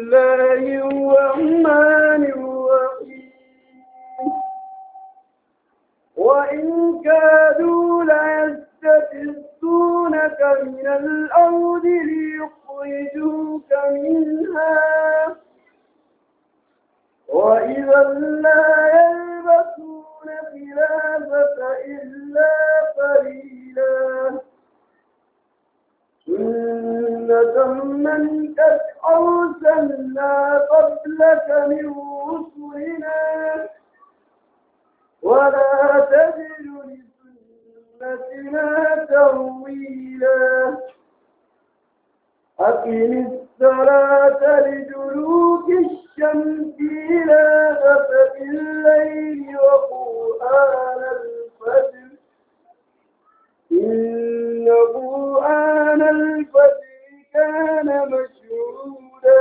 الله الرحمن الرحيم وإن كادوا ليستفزونك من الأرض ليخرجوك منها وإذا لا يلبسون خلافك إلا قليلا سنة من قد أرسلنا قبلك من رسلنا ولا تجد لسنتنا ترويلا أقم الصلاة لدلوك الشمس إلى غسق الليل وقرآن الفجر إن قرآن الفجر كان مشهودا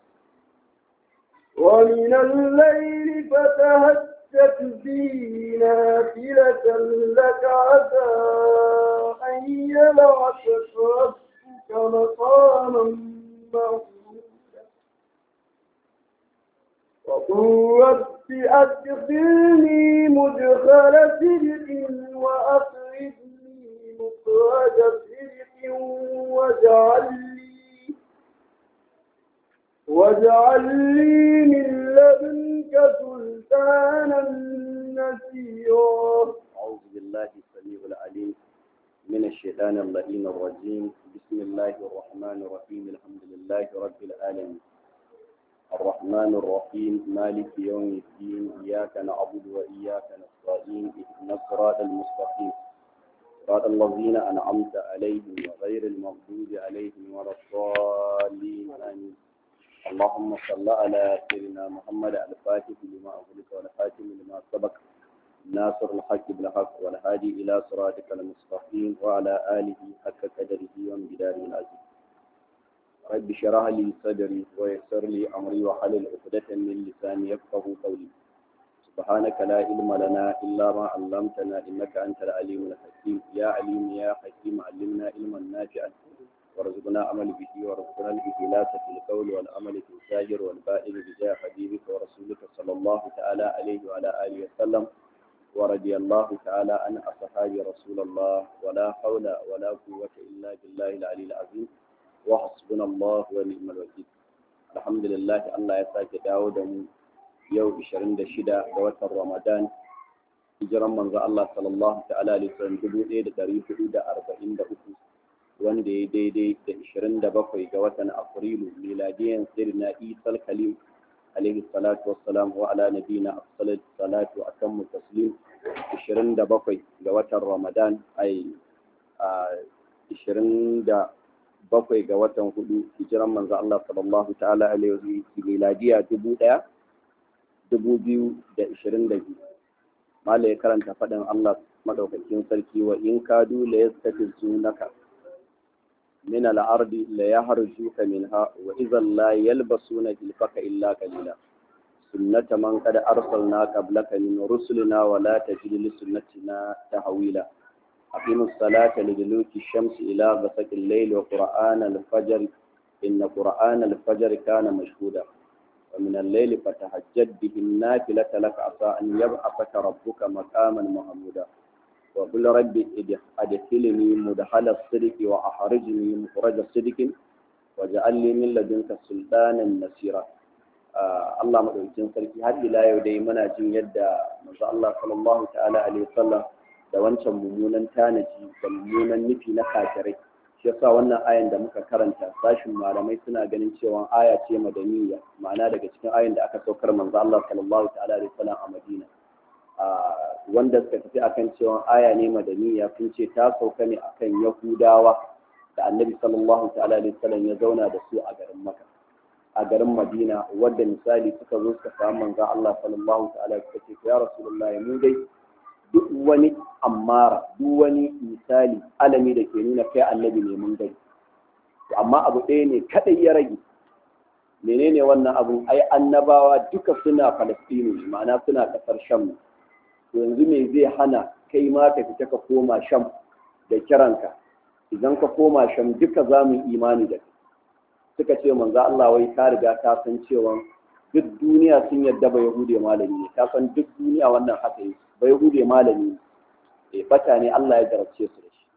ومن الليل فتهجد به نافلة لك عسى أن يبعثك ربك مقاما محمودا وقل رب أدخلني مدخل صدق وأخرجني مخرج صدق واجعل لي واجعل لي من لدنك سلطانا نصيرا أعوذ بالله السميع العليم من الشيطان اللئيم الرجيم بسم الله الرحمن الرحيم الحمد لله رب العالمين الرحمن الرحيم مالك يوم الدين إياك نعبد وإياك نستعين اهدنا الصراط المستقيم صراط الذين أنعمت عليهم وغير المغضوب عليهم ولا الضالين آمين اللهم صل على سيدنا محمد الفاتح لما أغلق والخاتم لما سبق ناصر الحق بالحق والهادي إلى صراطك المستقيم وعلى آله حق قدره وامتداره العزيز رب اشرح لي صدري ويسر لي أمري وحلل عقدة من لساني يفقه قولي سبحانك لا علم لنا إلا ما علمتنا إنك أنت العليم الحكيم يا عليم يا حكيم علمنا علما نافعا وارزقنا عمل به وارزقنا الإخلاص في القول والعمل في الزاجر والبائل بجاه حبيبك ورسولك صلى الله تعالى عليه وعلى آله وسلم ورضي الله تعالى عن أصحاب رسول الله ولا حول ولا قوة إلا بالله العلي العظيم وحسبنا الله ونعم الوكيل الحمد لله الله يساك داود يوم 26 ga watan Ramadan hijiran manzo Allah sallallahu ta'ala alaihi wasallam 1443 wanda ya daidai da 27 ga watan Afrilu miladiyan sirna Isa al-Khalil alaihi salatu wassalam wa ala nabina afsalat salatu atammu taslim 27 ga watan Ramadan ai 27 ga watan hudu hijiran manzo Allah sallallahu ta'ala alaihi miladiya 1000 2022 mala ya karanta faɗin Allah madaukakin sarki wa in kadu la yastafizunaka من الأرض ليهرجوك منها وإذا لا يلبسون جلفك إلا قليلا سنة من قد أرسلنا قبلك من رسلنا ولا تجد لسنتنا تحويلا أقيم الصلاة لدلوك الشمس إلى غسق الليل وقرآن الفجر إن قرآن الفجر كان مشهودا ومن الليل فتهجد به النافلة لك عسى أن يبعثك ربك مقاما محمودا وقل ربي أدخلني مدخل الصدق وأخرجني مخرج الصدق واجعل لي من لدنك سلطانا نصيرا Allah madaukakin sarki har ila yau dai muna jin yadda manzo Allah sallallahu ta'ala alaihi wasallam da wancan mummunan tanaji da mummunan nufi na kafirai shi yasa wannan ayan da muka karanta sashin malamai suna ganin cewa aya ce madaniya ma'ana daga cikin ayan da aka saukar manzo Allah sallallahu ta'ala alaihi wasallam a Madina wanda suka tafi akan cewa aya ne madaniya sun ce ta sauka ne akan Yahudawa da Annabi sallallahu ta'ala alaihi wasallam ya zauna da su a garin Makka a garin Madina wadda misali suka zo suka samu manzo Allah sallallahu ta'ala suka ce ya Rasulullah mu dai duk wani ammara duk wani misali alami da ke nuna kai annabi ne mun gani amma abu ɗaya ne kadai ya rage menene wannan abun ai annabawa duka suna Falastinu ma'ana suna kasar Sham to yanzu me zai hana kai ma ka fita ka koma Sham da kiranka idan ka koma Sham duka za mu imani da kai suka ce manzo Allah wai ka riga ka san cewa duk duniya sun yadda ba yahude malami ne ka san duk duniya wannan haka yi ba yahude malami ne eh bata ne Allah ya jarabce su da shi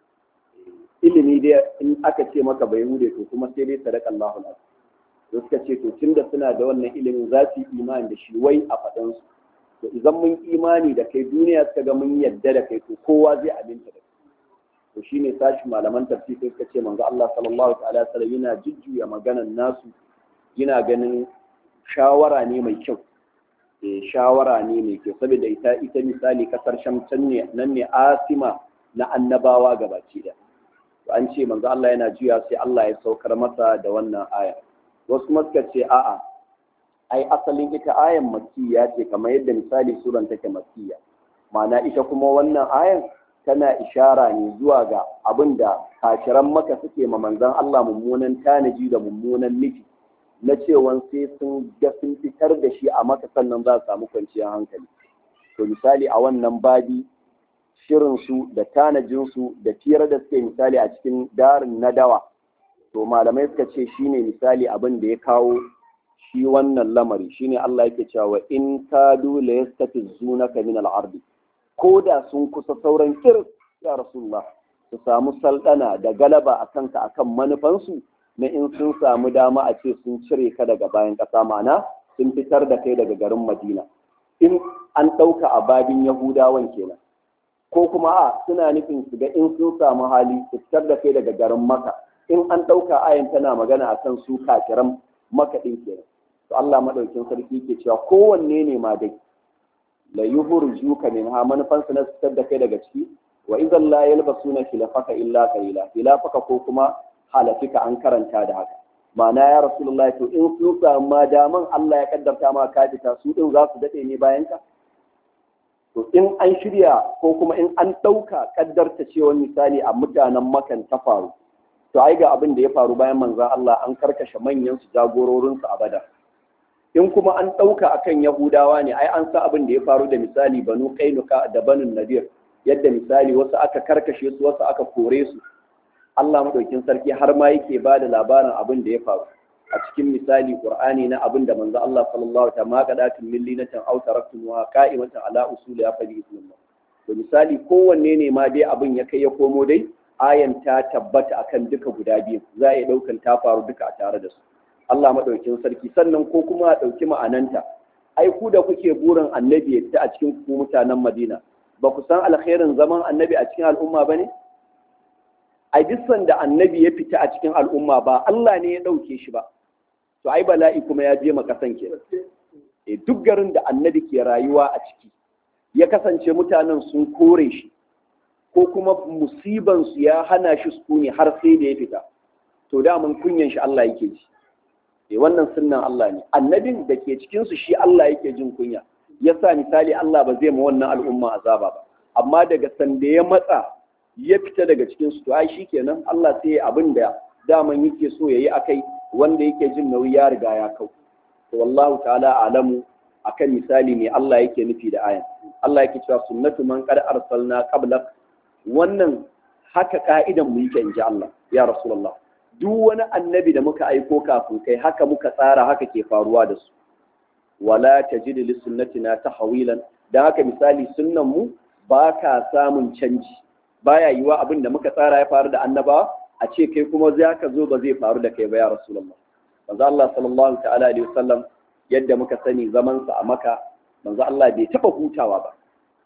ilimi dai in aka ce maka ba yahude to kuma sai dai sadaka Allahu alazim to suka ce to tunda suna da wannan ilimin za su yi imani da shi wai a faɗan su to idan mun imani da kai duniya suka ga mun yadda da kai to kowa zai aminta da kai to shine sashi malaman tafsir suka ce manzo Allah sallallahu ta'ala alaihi yana jujjuya maganan nasu yana ganin shawara ne mai kyau eh shawara ne mai kyau saboda ita ita misali kasar Sham ne nan ne asima na annabawa gabaci da to an ce manzo Allah yana juya sai Allah ya saukar masa da wannan aya wasu suka ce a'a ai asalin ita ayan makkiya ce kamar yadda misali suran take makkiya ma'ana ita kuma wannan ayan tana ishara ne zuwa ga abin da kashiran maka suke ma manzon Allah mummunan tanaji da mummunan nufi na cewa sai sun ga sun fitar da shi a maka sannan za su samu kwanciyar hankali to misali a wannan babi shirinsu da tanajinsu da fiyar da suke misali a cikin darin nadawa to malamai suka ce shine misali abin da ya kawo shi wannan lamari shine Allah yake cewa in kadu la yastafizunaka min al-ard ko da sun kusa sauran kirs ya rasulullah su samu saldana da galaba a kanka akan manufansu na in sun samu dama a ce sun cire ka daga bayan ƙasa mana sun fitar da kai daga garin madina in an ɗauka a babin yahudawan kenan ko kuma a suna nufin su ga in sun samu hali su fitar da kai daga garin maka in an ɗauka ayan tana magana akan su kafiran makaɗin kenan to Allah madaukin sarki ke cewa kowanne ne ma dai la yuhurjuka min ha manufan su na fitar da kai daga ciki wa idan la yalbasuna khilafaka illa qalila khilafaka ko kuma halafika an karanta da haka ma'ana ya rasulullahi to in sun samu ma daman Allah ya kaddarta ma ka fita su din za su dade ne bayan ka to in an shirya ko kuma in an ɗauka kaddarta cewa misali a mutanen makan ta faru to ai ga abin da ya faru bayan manzon Allah an karkashe manyan su jagororin su a badar in kuma an ɗauka akan yahudawa ne ai an sa abin da ya faru da misali banu kainuka da banu nadir yadda misali wasu aka karkashe su wasu aka kore su Allah madaukin sarki har ma yake ba da labarin abin da ya faru a cikin misali qur'ani na abin da manzo Allah sallallahu alaihi wasallam qadatin millinatan aw taraktum wa qa'imatan ala usul ya fadi ismullah to misali kowanne ne ma dai abin ya kai ya komo dai ayan ta tabbata akan duka guda biyu za a iya daukan ta faru duka a tare da su Allah madaukin sarki sannan ko kuma a dauki ma'ananta ai ku da kuke burin annabi ya fita a cikin ku mutanen Madina ba ku san alkhairin zaman annabi a cikin al'umma bane ai duk sanda annabi ya fita a cikin al'umma ba Allah ne ya dauke shi ba to ai bala'i kuma ya je makasan ke e duk garin da annabi ke rayuwa a ciki ya kasance mutanen sun kore shi ko kuma musiban su ya hana shi sukuni har sai da ya fita to da mun kunyan shi Allah yake ji e wannan sunnan Allah ne annabin da ke cikin su shi Allah yake jin kunya yasa misali Allah ba zai ma wannan al'umma azaba ba amma daga sanda ya matsa ya fita daga cikin su to ai shikenan Allah sai abin da daman yake so yayi akai wanda yake jin nauyi ya riga ya kau to wallahu ta'ala alamu akan misali ne Allah yake nufi da ayan Allah yake cewa sunnatu man qad arsalna qablak wannan haka ka'idan mu yake inji Allah ya rasulullah duk wani annabi da muka aiko kafin kai haka muka tsara haka ke faruwa da su wala tajidu li sunnatina tahwilan dan haka misali sunnan mu ba ka samun canji baya yiwa abin da muka tsara ya faru da annabawa a ce kai kuma za ka zo ba zai faru da kai ba ya rasulullah manzo Allah sallallahu ta'ala alaihi wasallam yadda muka sani zaman sa a maka manzo Allah bai taba hutawa ba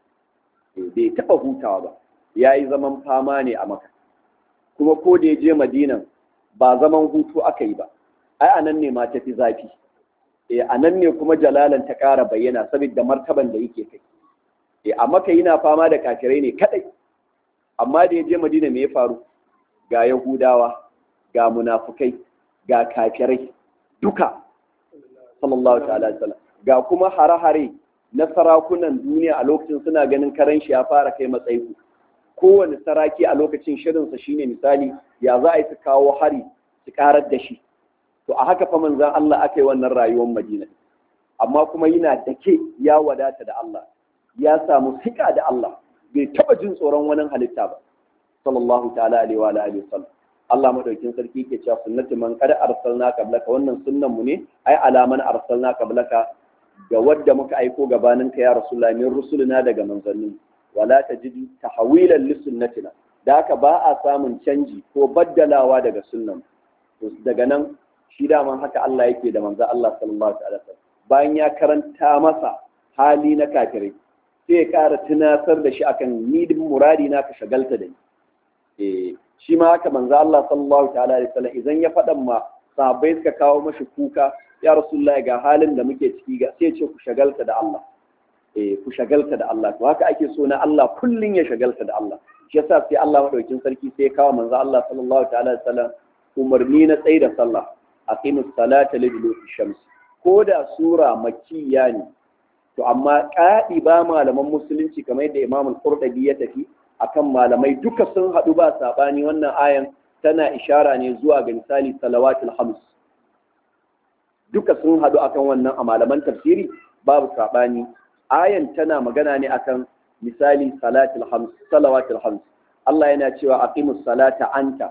bai taba hutawa ba yayi zaman fama ne a maka kuma ko da ya je madinan ba zaman hutu aka yi ba ai anan ne ma tafi zafi eh anan ne kuma jalalan ta ƙara bayyana saboda martaban da yake kai eh a maka yana fama da kafirai ne kadai amma da ya je madina me ya faru ga yahudawa ga munafukai ga kafirai duka sallallahu ta'ala sallam ga kuma hare-hare na sarakunan duniya a lokacin suna ganin karen shi ya fara kai matsayi kowane saraki a lokacin shirinsa shine misali ya za a yi su kawo hari su karar da shi to a haka fa manzan Allah aka yi wannan rayuwar madina amma kuma yana dake ya wadata da Allah ya samu sika da Allah bai taba jin tsoron wani halitta ba sallallahu ta'ala alaihi wa alihi wasallam Allah madaukin sarki ke cewa sunnati man qad arsalna qablaka wannan sunnan mu ne ai alaman arsalna qablaka ga wadda muka aiko gabanin ka ya rasulullahi min rusulina daga manzanni wala tajidu tahwilan li sunnatina da haka ba a samun canji ko baddalawa daga sunnan to daga nan shi daman haka Allah yake da manzo Allah sallallahu alaihi wasallam bayan ya karanta masa hali na kafirai sai ya ƙara tunatar da shi akan ni muradi na ka shagalta da ni eh shi ma haka manzo Allah sallallahu ta'ala alaihi wasallam idan ya faɗan ma sahabbai suka kawo mashi kuka ya rasulullahi ga halin da muke ciki ga sai ce ku shagalta da Allah eh ku shagalta da Allah to haka ake so na Allah kullun ya shagalta da Allah shi yasa sai Allah madaukin sarki sai ya kawo manzo Allah sallallahu ta'ala alaihi wasallam umarni na tsayi da sallah aqimus salata liduluki shams ko da sura makkiya ne to amma ƙaɗi ba malaman musulunci kamar yadda imam al-qurtubi ya tafi akan malamai duka sun haɗu ba saɓani wannan ayan tana ishara ne zuwa ga misali salawatul hams duka sun haɗu akan wannan a malaman tafsiri babu saɓani ayan tana magana ne akan misali salatul hams salawatul hams Allah yana cewa aqimus salata anta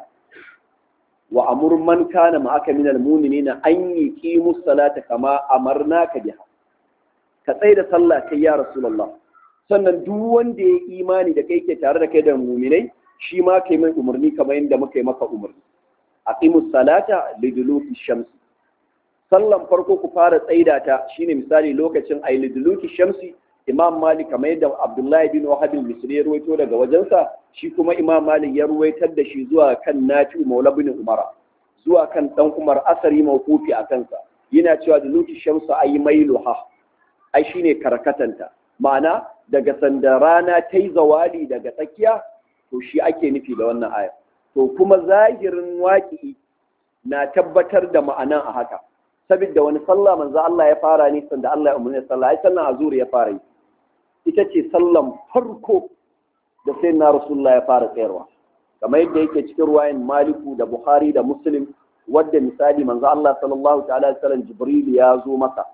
wa amur man kana ma'aka minal mu'minina an yuqimus salata kama amarnaka biha ka tsaye da sallah kai ya rasulullah sannan duk wanda ya imani da kai ke tare da kai da muminai shi ma kai mai umarni kamar yadda muka yi maka umarni aqimus salata liduluki shamsi sallan farko ku fara tsaida ta shine misali lokacin ay liduluki shamsi imam malik kamar yadda abdullahi bin wahab al-misri ya ruwaito daga wajensa shi kuma imam malik ya ruwaitar da shi zuwa kan nafi maula bin umara zuwa kan dan umar asari mawqufi a kansa yana cewa duluki shamsu ay mailuha ai shine karkatanta ma'ana daga sanda rana ta yi zawali daga tsakiya to shi ake nufi da wannan aya to kuma zahirin waƙi na tabbatar da ma'anan a haka saboda wani sallah manzo Allah ya fara ne sanda Allah ya umarni sallah ai sallan azuri ya fara yi ita ce sallan farko da sai na rasulullah ya fara tsayarwa kamar yadda yake cikin ruwayan maliku da bukhari da muslim wadda misali manzo Allah sallallahu ta'ala alaihi wasallam jibril ya zo masa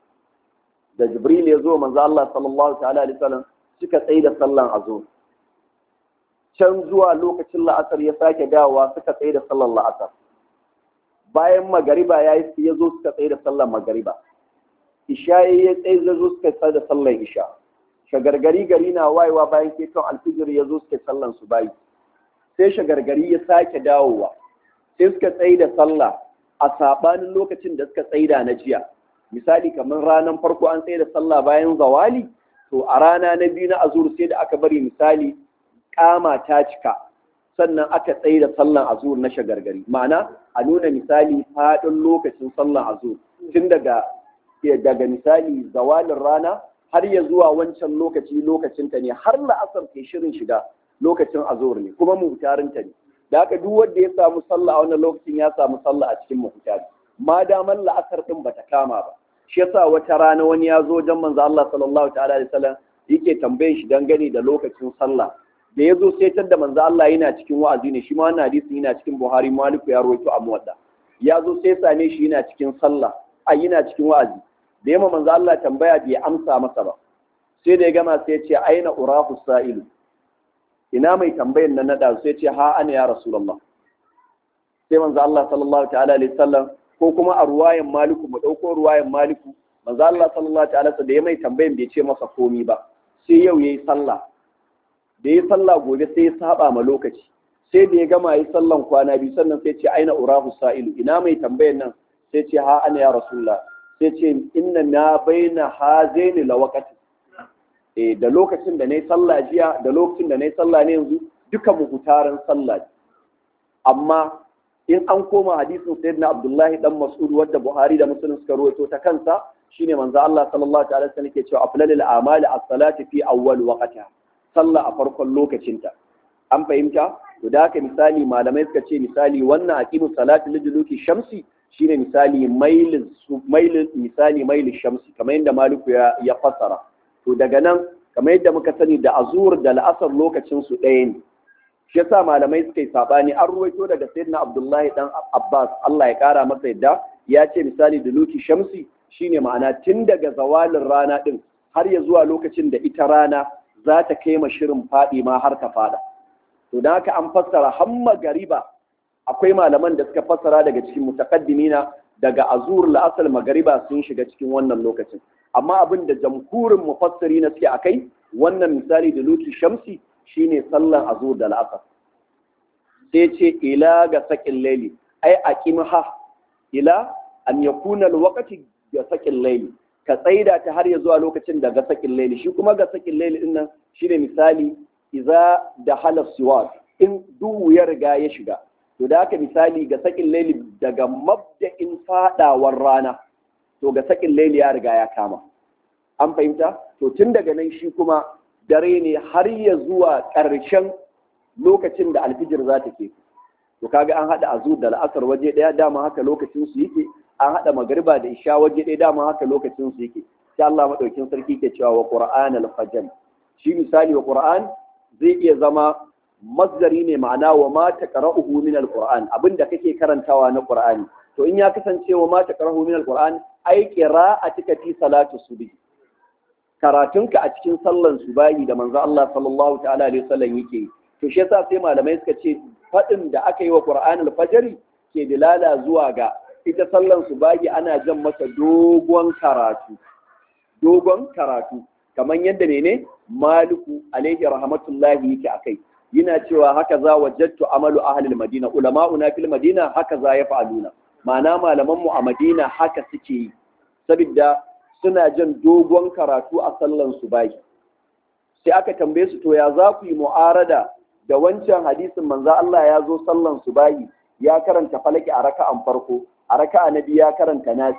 da jibril ya zo manzo Allah sallallahu ta'ala alaihi wasallam suka tsaye da sallan azhar can zuwa lokacin la'asar ya sake dawowa suka tsaye da sallan la'asar bayan magariba ya ya zo suka tsaye da sallan magariba isha ya tsaye da zo suka tsaye da sallan isha shagargari gari na wayewa bayan keton alfijir ya zo suka sallan su bayi sai shagargari ya sake dawowa sai suka tsaye da sallah a sabanin lokacin da suka tsaida na jiya misali kamar ranar farko an tsaye da sallah bayan zawali to a rana na biyu na azur sai da aka bari misali kama ta cika sannan aka tsaye da sallan azur na shagargari ma'ana a nuna misali faɗin lokacin sallan azur tun daga daga misali zawalin rana har ya zuwa wancan lokaci lokacinta ne har la'asar ke shirin shiga lokacin azur ne kuma mutarinta ne da haka duk wanda ya samu sallah a wannan lokacin ya samu sallah a cikin mafutari ma daman la'asar din bata kama ba shi yasa wata rana wani ya zo wajen manzo Allah sallallahu ta'ala alaihi wasallam yake tambaye shi dangane da lokacin sallah da ya zo sai da manzo Allah yana cikin wa'azi ne shi ma wannan hadisi yana cikin Buhari Maliku ya rawaito a muwadda ya zo sai same shi yana cikin sallah a yana cikin wa'azi da yamma manzo Allah tambaya bai amsa masa ba sai da ya gama sai ya ce aina urahu sa'ilu ina mai tambayan nan nada sai ce ha ana ya rasulullah sai manzo Allah sallallahu ta'ala alaihi wasallam ko kuma a ruwayan maliku mu dauko ruwayan maliku manzo Allah sallallahu ta'ala da ya mai tambayan bai ce masa komi ba sai yau yayi sallah da yayi sallah gobe sai ya saba ma lokaci sai da ya gama yi sallan kwana biyu sannan sai ce aina urahu sa'ilu ina mai tambayan nan sai ce ha ana ya rasulullah sai ce inna na baina hazaini lawaqati eh da lokacin da na yi sallah jiya da lokacin da na yi sallah ne yanzu duka muhutaran sallah amma in an koma hadisin sayyidina abdullahi dan mas'ud wadda buhari da muslim suka rawaito ta kansa shine manzo Allah sallallahu alaihi wasallam yake cewa aflalul a'mali as-salati fi awwal waqtiha sallah a farkon lokacinta an fahimta to da haka misali malamai suka ce misali wannan aqimu salati liduluki shamsi shine misali mailin mailin misali mailin shamsi kamar yadda maliku ya ya fassara to daga nan kamar yadda muka sani da azur da la'asar lokacin su ɗaya ne shi yasa malamai suka yi sabani an ruwaito daga sayyidina abdullahi dan abbas Allah ya kara masa yadda ya ce misali da luki shamsi shine ma'ana tun daga zawalin rana din har ya zuwa lokacin da ita rana za ta kai ma shirin faɗi ma har ta fada to da haka an fassara hamma gariba akwai malaman da suka fassara daga cikin mutaqaddimina daga azur la'asar magariba sun shiga cikin wannan lokacin amma abin da jamhurin mufassiri na suke akai wannan misali da lutu shamsi shine sallan azur da la'asar sai ce ila ga sakin laili ai aqimha ila an yakuna alwaqti ga sakin laili ka tsaida ta har ya zuwa lokacin da ga sakin laili shi kuma ga sakin laili din nan shine misali idza da hala siwat in duhu ya riga ya shiga to da haka misali ga sakin laili daga mabda'in fadawar rana to ga sakin laili ya riga ya kama an fahimta to tun daga nan shi kuma dare ne har ya zuwa ƙarshen lokacin da alfijir za ta ke to kaga an haɗa azur da la'asar waje ɗaya dama haka lokacin su yake an haɗa magariba da isha waje ɗaya dama haka lokacin su yake sai Allah madaukin sarki ke cewa wa qur'an al-fajr shi misali wa qur'an zai iya zama masdari ne ma'ana wa ma taqra'uhu min al-qur'an abinda kake karantawa na qur'ani to in ya kasance wa ma taqra'uhu min al-qur'an ai qira'atika fi salati subhi karatunka a cikin sallan subahi da manzo Allah sallallahu ta'ala alaihi wasallam yake to shi yasa sai malamai suka ce fadin da aka yi wa Qur'an al-Fajr ke dilala zuwa ga ita sallan subahi ana jan masa dogon karatu dogon karatu kamar yadda ne ne Maliku alaihi rahmatullahi yake akai yana cewa haka za wajadtu amalu ahli al-Madina ulama'una fil Madina haka za ya fa'aluna ma'ana malaman mu a Madina haka suke yi saboda suna jan dogon karatu a sallan su bai sai aka tambaye su to ya za ku yi mu'arada da wancan hadisin manzo Allah ya zo sallan su bai ya karanta falaki a raka'an farko a raka'a na biyu ya karanta nasi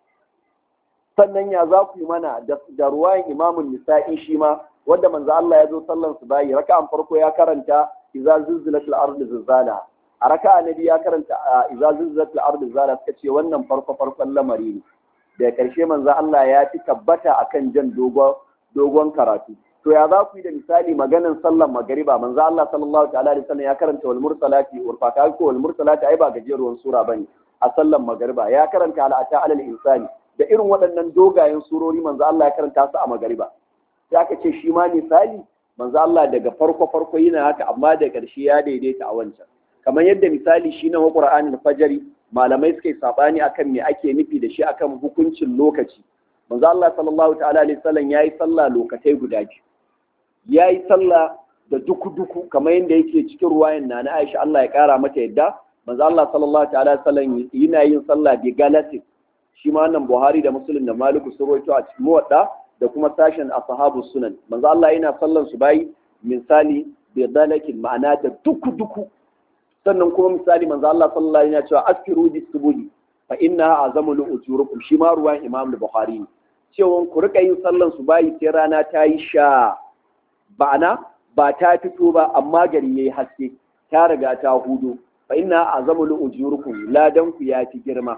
sannan ya za ku yi mana da ruwayan imamun nisa'i shi ma wanda manzo Allah ya zo sallan su bai raka'an farko ya karanta idza zilzilatil ardu zilzala a raka'a na biyu ya karanta idza zilzilatil ardu zilzala suka ce wannan farko farkon lamari ne da ƙarshe manzo Allah ya fi tabbata akan jan dogon karatu to ya za ku yi da misali maganan sallan magariba manzo Allah sallallahu ta'ala alaihi wasallam ya karanta wal mursalati urfa ka ko wal mursalati ai ba gajeruwan sura bane a sallan magariba ya karanta ala ata alal insani da irin waɗannan dogayen surori manzo Allah ya karanta su a magariba sai aka ce shi ma misali manzo Allah daga farko farko yana haka amma da ƙarshe ya daidaita a wancan kamar yadda misali shi na Qur'anin fajari malamai suka yi sabani akan me ake nufi da shi akan hukuncin lokaci manzo Allah sallallahu ta'ala alaihi wasallam yayi sallah lokatai guda biyu yayi sallah da duku duku kamar yadda yake cikin ruwayan na Aisha Allah ya kara mata yadda manzo Allah sallallahu ta'ala alaihi wasallam yana yin sallah bi galati shi ma wannan Buhari da Muslim da Malik sun rawaito a cikin muwadda da kuma sashen ashabu sunan manzo Allah yana sallan su bayi misali bi dalakin ma'ana da duku duku sannan kuma misali manzo Allah sallallahu alaihi wasallam cewa askiru bis subuhi fa inna azamu li ujurukum shi ma ruwan Imam Bukhari ne cewa ku rika yin sallan su bayi sai rana ta yi sha ba'ana ba ta fito ba amma gari yayi haske ta riga ta hudu fa inna azamu li ujurukum ladan ku ya fi girma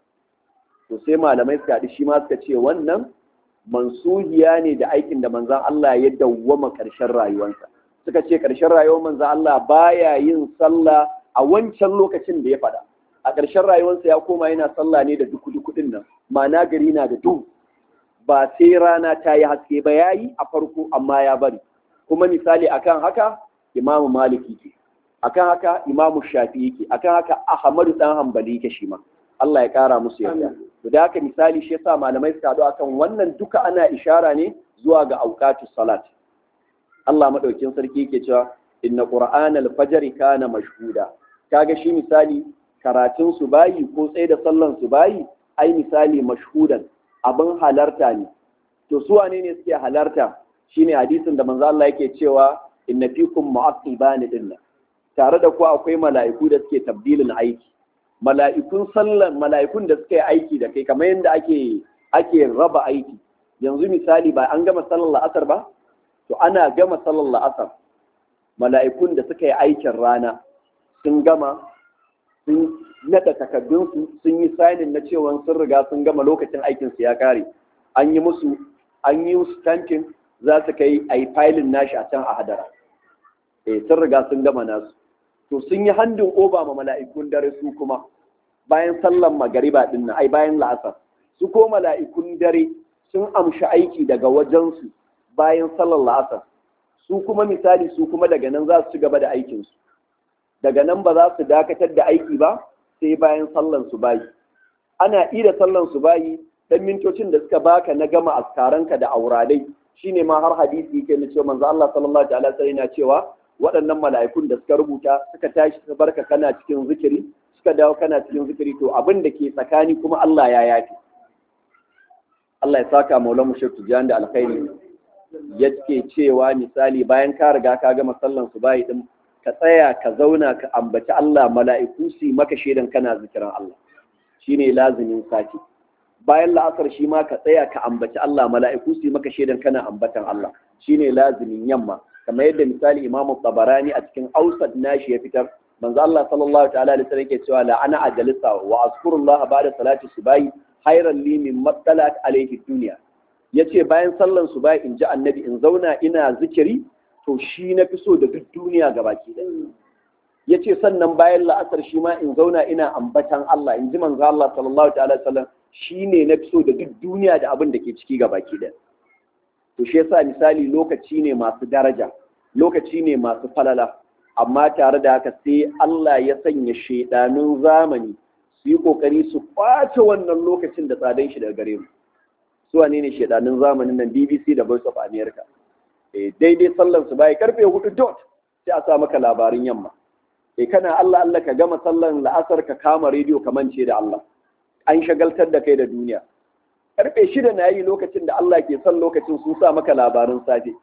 to sai malamai suka haɗu shi ma suka ce wannan mansuhiya ne da aikin da manzon Allah ya dawwama ƙarshen rayuwarsa suka ce ƙarshen rayuwar manzo Allah baya yin sallah a wancan lokacin da ya faɗa a ƙarshen rayuwarsa ya koma yana sallah ne da duku duku din nan ma'ana gari na da duhu ba sai rana ta yi haske ba ya yi a farko amma ya bari kuma misali akan haka imamu maliki ke akan haka imamu shafi yake akan haka ahmadu dan hanbali yake shi ma Allah ya kara musu yarda to da haka misali shi yasa malamai suka haɗu akan wannan duka ana ishara ne zuwa ga auqatus salat Allah madaukin sarki yake cewa inna qur'ana al-fajr kana mashhuda kaga shi misali karatun su bayi ko tsaye da sallan su bayi ai misali mashhudan abin halarta ne to su wane ne suke halarta shine hadisin da manzo Allah yake cewa inna fikum mu'aqibani dinna tare da ku akwai mala'iku da suke tabdilin aiki mala'ikun sallan mala'ikun da suka yi aiki da kai kamar yadda ake ake raba aiki yanzu misali ba an gama sallar la'asar ba to ana gama sallar la'asar mala'ikun da suka yi aikin rana sun gama sun nada takardunsu sun yi sainin na cewa sun riga sun gama lokacin aikinsu ya kare an yi musu an yi musu tankin za su kai a yi filin nashi a can a hadara eh sun riga sun gama nasu to sun yi handin oba ma mala'ikun dare su kuma bayan sallan magariba din nan ai bayan la'asar su ko mala'ikun dare sun amshi aiki daga wajensu bayan sallar la'asar su kuma misali su kuma daga nan za su ci gaba da aikinsu daga nan ba za su dakatar da aiki ba sai bayan sallan su bayi ana ida sallan su bayi dan mintocin da suka baka na gama askaranka da auradai shine ma har hadisi yake na cewa manzo Allah sallallahu alaihi wasallam yana cewa waɗannan mala'ikun da suka rubuta suka tashi suka barka kana cikin zikiri suka dawo kana cikin zikiri to abin da ke tsakani kuma Allah ya yafi Allah ya saka maulan mu shektu jiyan da alkhairi yake cewa misali bayan ka riga ka gama sallan su bayi din ka tsaya ka zauna ka ambaci Allah mala'iku su maka shedan kana zikiran Allah shine lazimin sati bayan la'asar shi ma ka tsaya ka ambaci Allah mala'iku su maka shedan kana ambatan Allah shine lazimin yamma kamar yadda misali Imam Tabarani a cikin Ausad nashi ya fitar manzo Allah sallallahu ta'ala alaihi wasallam yake cewa la ana ajalisa wa azkurullah ba'da salati subahi khairan li min mattalat alaihi dunya yace bayan sallan subahi in ji annabi in zauna ina zikiri to shi na fi so da duk duniya gabaki ɗaya yace sannan bayan la'asar shi ma in zauna ina ambatan Allah in ji manzo Allah sallallahu ta'ala alaihi wasallam shine na fi so da duk duniya da abin da ke ciki gabaki ɗaya to shi yasa misali lokaci ne masu daraja lokaci ne masu falala amma tare da haka sai Allah ya sanya shaidanun zamani su yi kokari su kwace wannan lokacin da tsadan shi daga gare mu su wane ne shaidanun zamanin nan BBC da Voice of America eh daidai sallan su bai karfe hudu dot sai a sa maka labarin yamma eh kana Allah Allah ka gama sallan la'asar ka kama rediyo ka mance da Allah an shagaltar da kai da duniya karfe shida na yi lokacin da Allah ke son lokacin sun sa maka labarin safe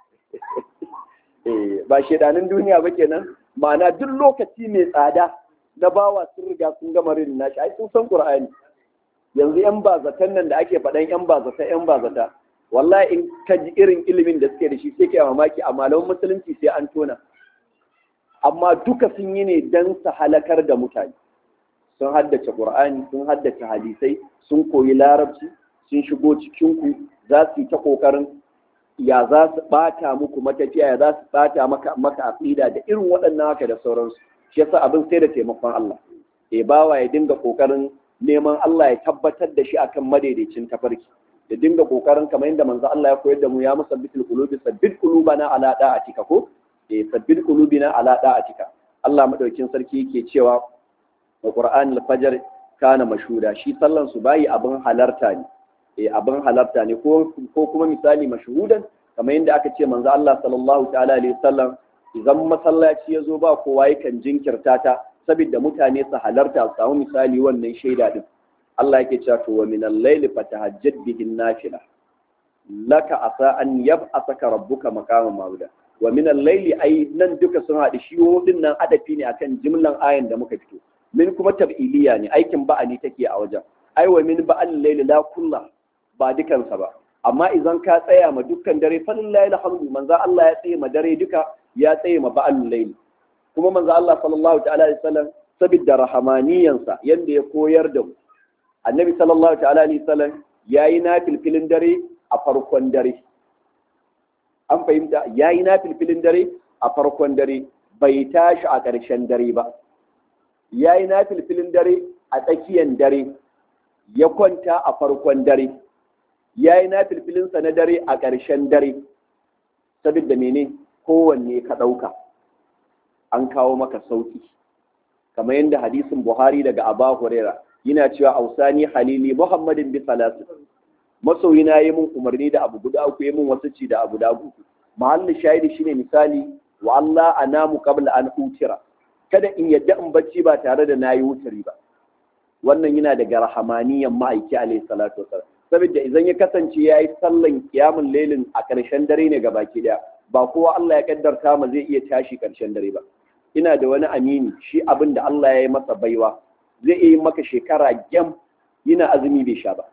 ba shedanin duniya ba kenan ma'ana duk lokaci mai tsada na bawa sun riga sun gama rin nashi ai sun san qur'ani yanzu yan bazatan nan da ake faɗan yan bazata yan bazata wallahi in ka ji irin ilimin da suke da shi sai kai mamaki a malaman musulunci sai an tona amma duka sun yi ne dan su halakar da mutane sun haddace qur'ani sun haddace hadisai sun koyi larabci sun shigo cikin ku za su yi ta kokarin ya za su bata muku matafiya ya za su bata maka maka aqida da irin waɗannan haka da sauransu shi yasa abin sai da taimakon Allah e bawa ya dinga kokarin neman Allah ya tabbatar da shi akan madaidaicin tafarki ya dinga kokarin kamar yadda manzo Allah ya koyar da mu ya musabbitul qulubi sabbit qulubana ala da'atika ko e sabbit qulubina ala da'atika Allah madaukin sarki yake cewa wa Qur'an al-fajr kana mashhuda shi sallan su bayi abin halarta ne eh abin halarta ne ko kuma misali mashhudan kamar yadda aka ce manzo Allah sallallahu ta'ala alaihi wasallam idan masallaci ya zo ba kowa yakan jinkirta ta saboda mutane su halarta su samu misali wannan shaida din Allah yake cewa to wa min al-layli fatahajjad bihi nafila laka asa an yab'asaka rabbuka maqaman mawda wa min al-layli ai nan duka sun haɗu shi din nan adafi ne akan jimlan ayan da muka fito min kuma tab'iliya ne aikin ba'ali take a wajen ai wa min ba'al layli la kullah ba dukansa ba amma idan ka tsaya ma dukkan dare falillahi alhamdu manzo Allah ya tsaye ma dare duka ya tsaye ma ba'al layl kuma manzo Allah sallallahu ta'ala alaihi wasallam sabidda rahamaniyansa yanda ya koyar da mu annabi sallallahu ta'ala alaihi wasallam yayi nafilfilin dare a farkon dare an fahimta yayi nafilfilin dare a farkon dare bai tashi a ƙarshen dare ba yayi nafilfilin dare a tsakiyar dare ya kwanta a farkon dare ya yi na filfilinsa na dare a ƙarshen dare saboda mene kowanne ka ɗauka an kawo maka sauƙi kamar yadda hadisin buhari daga aba huraira yana cewa ausani halili muhammadin bi salasin masoyina yi mun umarni da abu guda uku yi mun wasu ci da abu da uku mahallin shahidi shine misali wa Allah anamu qabla an utira kada in yadda in bacci ba tare da nayi wutari ba wannan yana daga rahamaniyan ma'aiki alayhi salatu wasallam saboda idan ya kasance ya yi sallan kiyamun lailin a ƙarshen dare ne baki daya ba kowa Allah ya kaddarta ma zai iya tashi ƙarshen dare ba ina da wani amini shi abin da Allah ya yi masa baiwa zai iya yi maka shekara gyam yana azumi bai sha ba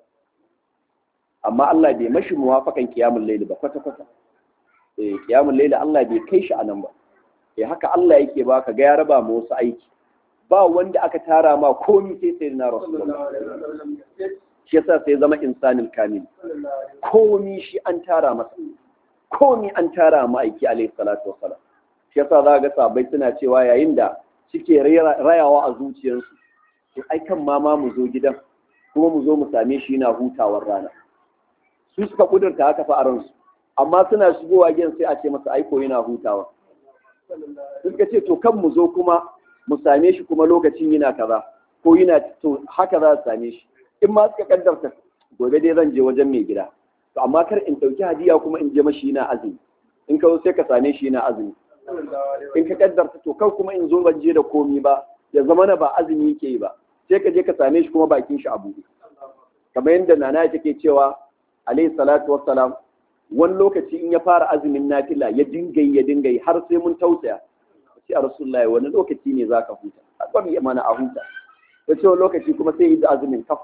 amma Allah bai mashi muwafakan kiyamun laili ba kwata kwata eh kiyamun laili Allah bai kai shi anan ba eh haka Allah yake ba ka ga ya raba ma wasu aiki ba wanda aka tara ma komi sai sai na rasulullah shi yasa sai zama insanin kamil komi shi an tara masa komi an tara ma aiki alaihi salatu wassalam shi yasa za ga sabai suna cewa yayin da suke rayawa a zuciyarsu to ai kan ma ma mu zo gidan kuma mu zo mu same shi yana hutawar rana su suka kudurta haka fa a ransu amma suna shigowa gidan sai a ce masa aiko yana hutawa suka ce to kan mu zo kuma mu same shi kuma lokacin yana kaza ko yana to haka za su same shi in ma suka kaddarta gobe dai zan je wajen mai gida to amma kar in ɗauki hadiya kuma in je mashi yana azumi in ka zo sai ka same shi yana azumi in ka kaddarta to kan kuma in zo ban je da komi ba ya zama na ba azumi yake yi ba sai ka je ka same shi kuma bakin shi a buɗe kamar yadda nana take cewa alayhi salatu wassalam wani lokaci in ya fara azumin nafila ya dinga ya dinga har sai mun tausaya sai a rasulullahi wani lokaci ne zaka huta a bari mana a huta ta ce wani lokaci kuma sai yi da azumin kaf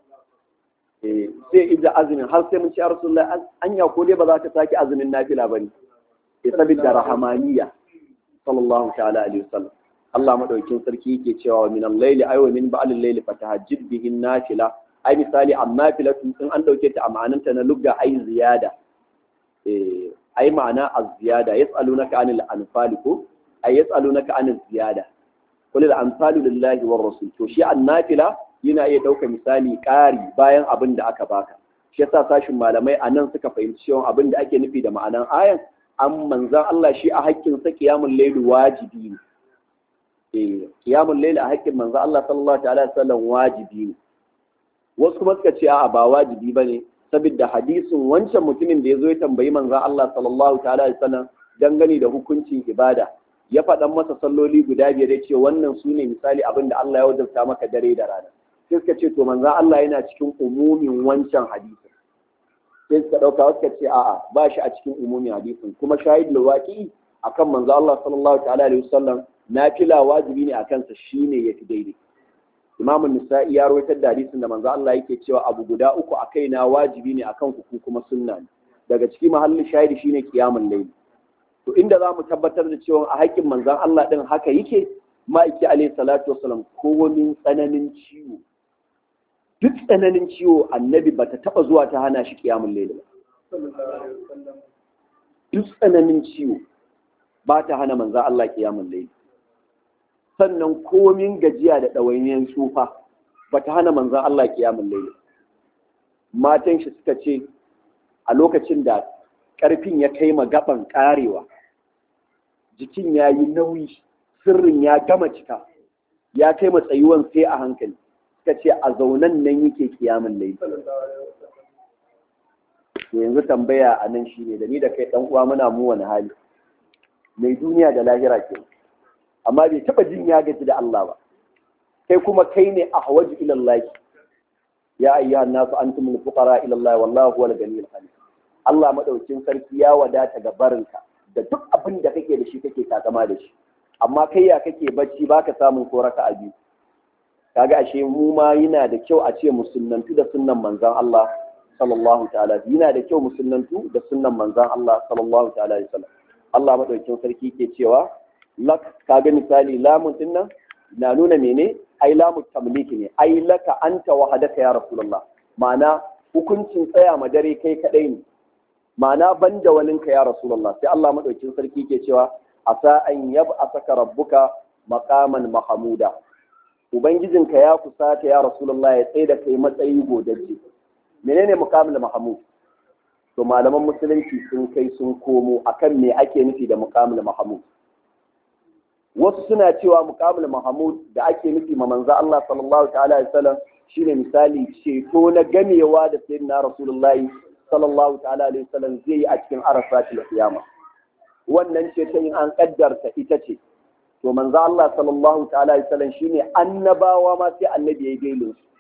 sai yi da azumin har sai mun ci a rasulullahi anya ko dai ba za ka sake azumin nafila ba ne ya sabida rahamaniya sallallahu ta'ala alaihi wasallam Allah madaukin sarki yake cewa min al-layli ay wa min ba'al al-layli fatahajjid bihi nafila ai misali amma filatu in an dauke ta a ma'ananta na lugga ai ziyada eh ai ma'ana az-ziyada yas'alunaka anil anfal ko ai yas'alunaka anil ziyada qul al-anfalu lillahi war rasul to shi an-nafila yana iya dauka misali ƙari bayan abin da aka baka shi yasa sashin malamai anan suka fahimci cewa abin da ake nufi da ma'anan ayan an manzan Allah shi a haƙƙin sa qiyamul layl wajibi ne eh qiyamul layl a haƙƙin manzan Allah sallallahu alaihi wasallam wajibi ne wasu kuma suka ce a'a ba wajibi ba ne saboda hadisin wancan mutumin da ya zo ya tambayi manzan Allah sallallahu ta'ala alaihi wasallam dangane da hukuncin ibada ya faɗan masa salloli guda biyar ya ce wannan su ne misali abin da Allah ya wajabta maka dare da rana sai suka ce to manzan Allah yana cikin umumin wancan hadisin sai suka ɗauka wasu suka ce a'a ba shi a cikin umumin hadisin kuma shahid lawaki akan manzan Allah sallallahu ta'ala alaihi wasallam nafila wajibi ne a kansa shine yafi daidai Imam Nisa'i ya rawaito da hadisin da manzo Allah yake cewa abu guda uku a kaina wajibi ne akan ku kuma sunna ne daga ciki mahallin shahidi shine qiyamul layl to inda za mu tabbatar da cewa a haƙƙin manzon Allah din haka yake ma'aiki alayhi salatu wassalam kowamin tsananin ciwo duk tsananin ciwo annabi bata taba zuwa ta hana shi qiyamul layl ba duk tsananin ciwo ba ta hana manzon Allah qiyamul layl sannan komin gajiya da ɗawainiyar tsufa ba ta hana manzan Allah kiyamun laili matan shi suka ce a lokacin da ƙarfin ya kai ma gaban ƙarewa jikin ya yi nauyi sirrin ya gama cika ya kai ma tsayuwan sai a hankali suka ce a zaunan nan yake kiyamun laili yanzu tambaya a nan shi ne da ni da kai ɗan uwa muna mu wani hali mai duniya da lahira kenan amma bai taba jin ya gaji da Allah ba kai kuma kai ne a hawaji ilallahi ya ayyuhan nasu antumul fuqara ila Allah wallahu huwal ganiyul hamid Allah madaukin sarki ya wadata ga barinka da duk abin da kake da shi kake takama da shi amma kai ya kake bacci baka samun ko raka a biyu kaga ashe mu ma yana da kyau a ce musulmantu da sunnan manzon Allah sallallahu ta'ala yana da kyau musulmantu da sunnan manzon Allah sallallahu ta'ala alaihi wasallam Allah madaukin sarki ke cewa lak kaga misali lamun din nan na nuna mene ai lamu tamliki ne ai laka anta wahadaka ya rasulullah ma'ana hukuncin tsaya ma dare kai kadai ne ma'ana banda waninka ya rasulullah sai Allah madaukin sarki ke cewa asa an yab'asaka rabbuka maqaman mahmuda ubangijinka ya kusata ya rasulullah ya tsaye da kai matsayi godajje menene muqamul mahmud to malaman musulunci sun kai sun komo akan me ake nufi da muqamul mahmud wasu suna cewa muqamul mahmud da ake nufi ma manzo Allah sallallahu ta'ala alaihi wasallam shine misali ceto na gamewa da sayyidina rasulullahi sallallahu ta'ala alaihi wasallam zai yi a cikin arafatul qiyama wannan ceto in an kaddarta ita ce to manzo Allah sallallahu ta'ala alaihi wasallam shine annabawa ma sai annabi ya gailo su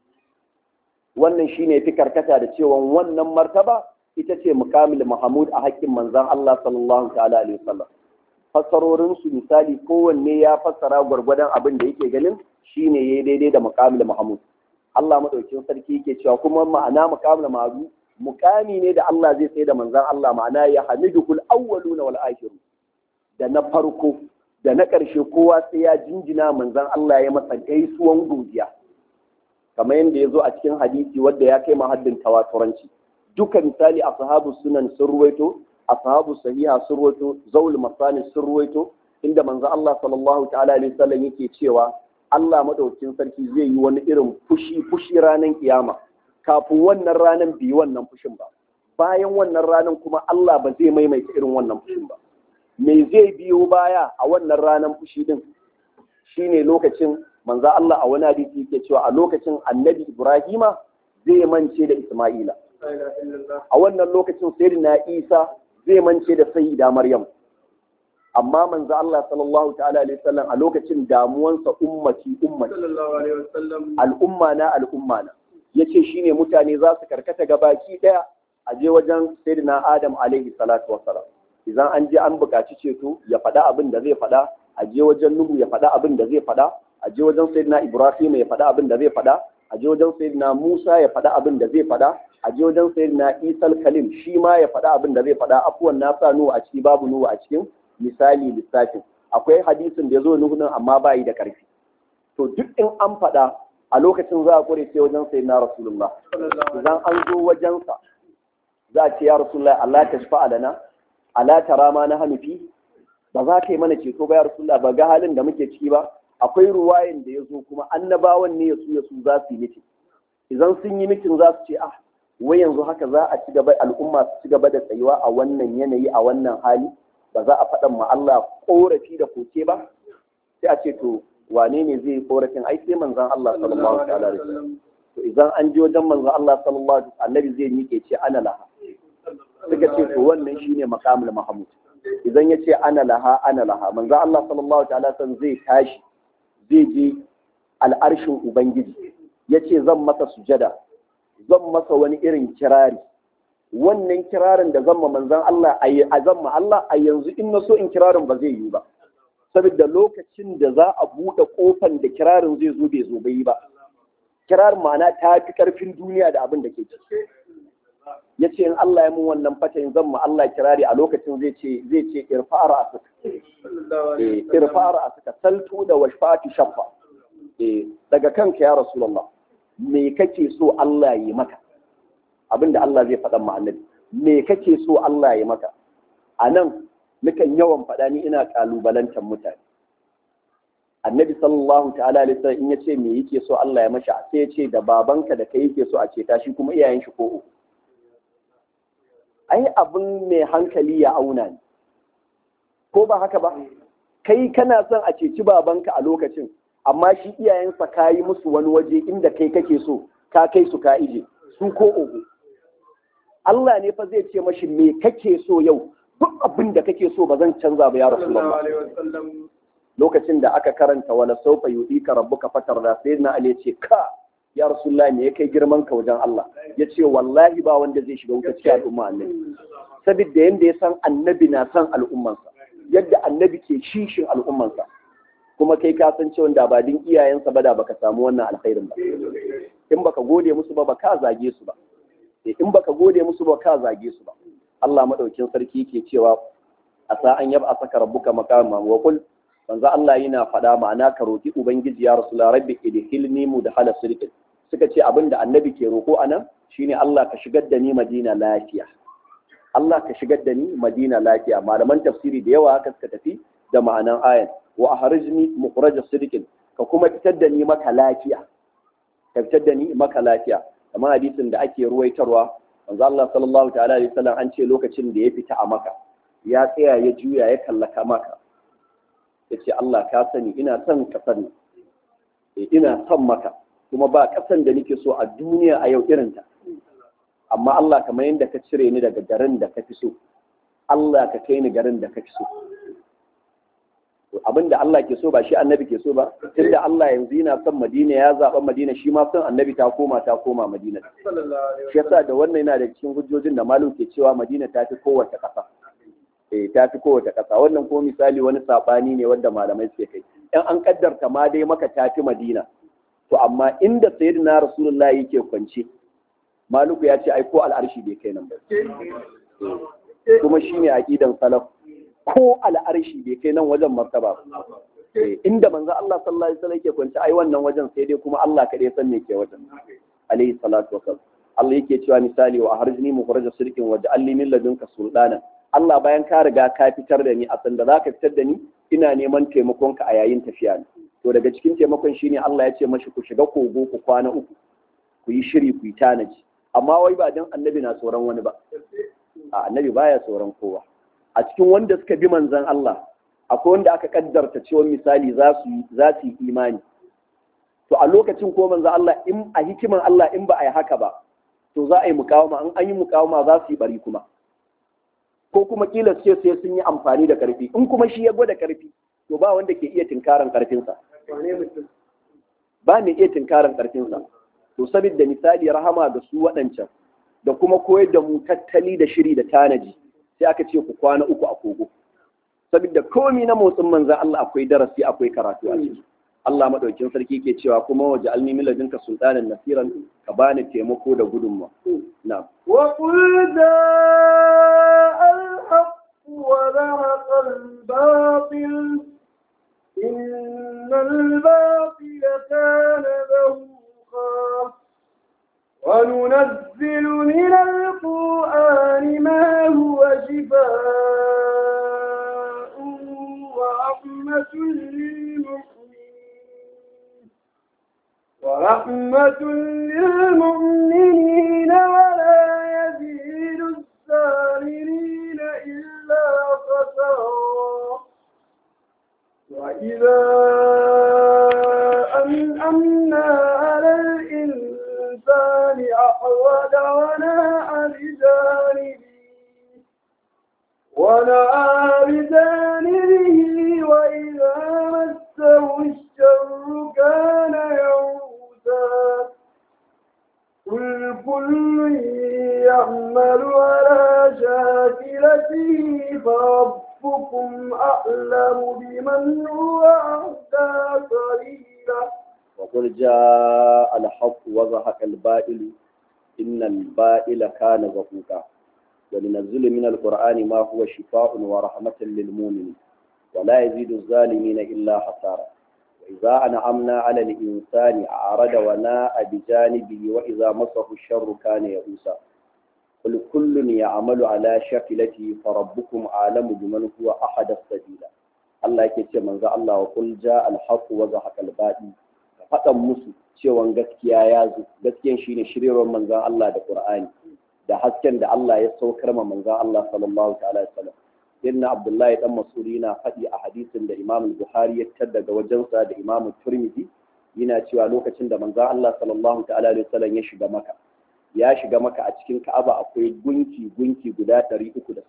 wannan shine fi karkata da cewa wannan martaba ita ce muqamul mahmud a haƙƙin manzon Allah sallallahu ta'ala alaihi wasallam fassarorinsu misali kowanne ya fassara gwargwadon abin da yake ganin shine yayi daidai da muqamil mahmud Allah madaukin sarki yake cewa kuma ma'ana muqamil mahmud muqami ne da Allah zai tsaye da manzon Allah ma'ana ya hamidul awwaluna wal akhirun da na farko da na ƙarshe kowa sai ya jinjina manzon Allah ya masa gaisuwan godiya kamar yadda ya zo a cikin hadisi wanda ya kai mahaddin tawaturanci duka misali ashabu sunan sun ruwaito ashabu sahiha sun ruwaito zaul masani sun ruwaito inda manzo Allah sallallahu ta'ala alaihi wasallam yake cewa Allah madaukakin sarki zai yi wani irin fushi fushi ranar kiyama kafin wannan ranar bi wannan fushin ba bayan wannan ranar kuma Allah ba zai maimaita irin wannan fushin ba me zai biyo baya a wannan ranar fushi din shine lokacin manzo Allah a wani hadisi yake cewa a lokacin annabi Ibrahima zai mance da Isma'ila a wannan lokacin sayyidina Isa zai mance da sayyida Maryam amma manzo Allah sallallahu ta'ala alaihi wasallam a lokacin damuwansa ummati ummati al'umma na al'umma na yace shine mutane za su karkata gabaki daya a je wajen sayyidina Adam alaihi salatu wassalam idan an je an buƙaci ceto ya faɗa abin da zai faɗa a je wajen Nuhu ya faɗa abin da zai faɗa a je wajen sayyidina Ibrahim ya faɗa abin da zai faɗa a je wajen sayyidina Musa ya faɗa abin da zai faɗa a je wajen sayyidina Isa Kalim shi ma ya faɗa abin da zai faɗa afuwan na sa Nuhu a ciki babu Nuhu a cikin misali lissafin akwai hadisin da ya zo Nuhu nan amma bayi da ƙarfi to duk in an faɗa a lokacin za a kore sai wajen sayyidina Rasulullah idan an zo wajensa za a ce ya Rasulullah Allah ta shafa lana ala tara ma na hanufi ba za ka yi mana ceto ba ya Rasulullah ba ga halin da muke ciki ba akwai ruwayin da ya zo kuma annabawan ne ya su ya su za su yi mitin idan sun yi mitin za su ce ah wai yanzu haka za a ci gaba al'umma su ci gaba da tsayuwa a wannan yanayi a wannan hali ba za a faɗan ma Allah korafi da koke ba sai a ce to wane ne zai yi korafin ai sai manzon Allah sallallahu alaihi wasallam to idan an je wajen manzon Allah sallallahu alaihi wasallam annabi zai miƙe ce ana laha suka ce to wannan shine maqamul mahmud idan ya ce ana laha ana laha manzon Allah sallallahu alaihi wasallam zai tashi zai je al'arshin Ubangiji, ya ce zan masa sujada, zan masa wani irin kirari. Wannan kirarin da zan ma manzan Allah a zan ma Allah a yanzu in na so in kirarin ba zai yi ba. Saboda lokacin da za a buɗe ƙofan da kirarin zai zo bai zo bai yi ba. Kirarin ma'ana ta fi ƙarfin duniya da abin da ke ciki. Ya ce in Allah ya mun wannan fatayin zan ma Allah kirari a lokacin zai ce zai ce irfa'ara a suka. irfa'ara a suka saltu da washfati shaffa. daga kanka ya Rasulullah me kake so Allah yi maka abinda Allah zai faɗa ma annabi me kake so Allah yi maka a nan nukan yawan faɗa ni ina ƙalubalantar mutane annabi sallallahu ta'ala alaihi wasallam in yace me yake so Allah ya masha sai ya ce da babanka da kai yake so a ce tashi kuma iyayen shi ko uku ai abin mai hankali ya auna ne ko ba haka ba kai kana son a ceci babanka a lokacin amma shi iyayensa ka yi musu wani waje inda kai kake so ka kai su ka ije su ko ogo Allah ne fa zai ce mashi me kake so yau duk abin da kake so ba zan canza ba ya rasulullah lokacin da aka karanta wala saufa yudika rabbuka fatar da sai na ali ce ka ya rasulullah me ya kai girman ka wajen Allah ya ce wallahi ba wanda zai shiga wuta cikin al'umma annabi saboda yanda ya san annabi na san al'ummansa yadda annabi ke shishin al'ummansa kuma kai ka san cewa da ba din iyayensa ba da baka samu wannan alkhairin ba in baka gode musu ba baka zage su ba in baka gode musu ba ka zage su ba Allah madaukin sarki yake cewa asa an yaba saka rabbuka maqama wa qul manzo Allah yana faɗa ma'ana ka roki ubangiji ya rasul rabbi idhilni mudhala sirqin suka ce abinda annabi ke roko anan shine Allah ka shigar da ni Madina lafiya Allah ka shigar da ni Madina lafiya malaman tafsiri da yawa haka suka tafi da ma'anan ayan wa ahrijni mukhraja sidqin ka kuma fitar da ni maka lafiya ka fitar da ni maka lafiya kamar hadisin da ake ruwaitarwa manzo Allah sallallahu ta'ala alaihi wasallam an ce lokacin da ya fita a maka ya tsaya ya juya ya kallaka maka yace Allah ka sani ina son kasar ne ina son maka kuma ba kasan da nake so a duniya a yau irin ta amma Allah kamar yadda ka cire ni daga garin da ka fi so Allah ka kai ni garin da ka fi so abin da Allah ke so ba shi annabi ke so ba tunda Allah yanzu yana son Madina ya zaɓa Madina shi ma son annabi ta koma ta koma Madina shi yasa da wannan yana da cikin hujjojin da malu ke cewa Madina ta fi kowace ƙasa eh ta fi kowace ƙasa wannan ko misali wani sabani ne wanda malamai suke kai in an kaddarta ma dai maka ta fi Madina to amma inda sayyidina Rasulullahi yake kwance Maluku ya ce ai ko al'arshi bai kai nan ba kuma shine aqidan salaf ko al'arshi bai kai nan wajen martaba inda manzo Allah sallallahu alaihi wasallam yake kwanci ai wannan wajen sai dai kuma Allah kadai san me ke wajen alaihi salatu wasallam Allah yake cewa misali wa harjini mukhraja sirkin wa ja'alni min ladunka sultana Allah bayan ka riga ka fitar da ni a sanda zaka fitar da ni ina neman taimakon ka a yayin tafiya to daga cikin taimakon shine Allah ya ce mashi ku shiga kogo ku kwana uku ku yi shiri ku yi tanaji amma wai ba dan annabi na tsoron wani ba a annabi baya tsoron kowa a cikin wanda suka bi manzon Allah akwai wanda aka kaddarta cewa misali za su za su yi imani to a lokacin ko manzon Allah in a hikiman Allah in ba a yi haka ba to za a yi mukawama in an yi mukawama za su yi bari kuma ko kuma kila ce sai sun yi amfani da karfi in kuma shi ya gwada karfi to ba wanda ke iya tinkaran karfinsa ba mai iya tinkaran karfinsa to saboda misali rahama ga su waɗancan da kuma koyar da mu tattali da shiri da tanaji sai aka ce ku kwana uku a kogo saboda komi na motsin manzan Allah akwai darasi akwai karatu a ciki Allah madaukin sarki ke cewa kuma waje alni min ladinka sultanan nasiran ka bani taimako da gudunma na'am وقل جاء الحق وذهق الباطل إن الباطل كان ذهوقا وننزل من القرآن ما هو شفاء ورحمة للمؤمنين ورحمة للمؤمنين ولا يزيد الظالمين إلا خسارا وإذا أنعمنا على الإنسان أحوذ وناء بجانبه ونأى بجانبه وإذا مسه الشر كان يئوسا قل كل يعمل على شاكلته فربكم أعلم بمن هو أهدى سبيلا وقل جاء الحق وزهق الباطل إن الباطل كان زهوقا ولنزل من القرآن ما هو شفاء ورحمة للمؤمنين ولا يزيد الظالمين إلا خسارا وإذا أنعمنا على الإنسان أعرض وناء بجانبه وإذا مسه الشر كان يئوسا قل كل يعمل على شكلته فربكم أعلم بمن هو أحد السبيل الله يكتب من ذا الله وقل جاء الحق وزهق الباطل faɗan musu cewan gaskiya ya zo gaskiyan shine shiryarwar manzan Allah da Qur'ani da hasken da Allah ya saukar ma manzan Allah sallallahu ta'ala alaihi wasallam inna Abdullahi dan Mas'udi na faɗi a hadisin da Imam Bukhari ya tar daga wajensa da Imam Tirmidhi yana cewa lokacin da manzan Allah sallallahu ta'ala alaihi wasallam ya shiga maka ya shiga maka a cikin Ka'aba akwai gunki gunki guda 360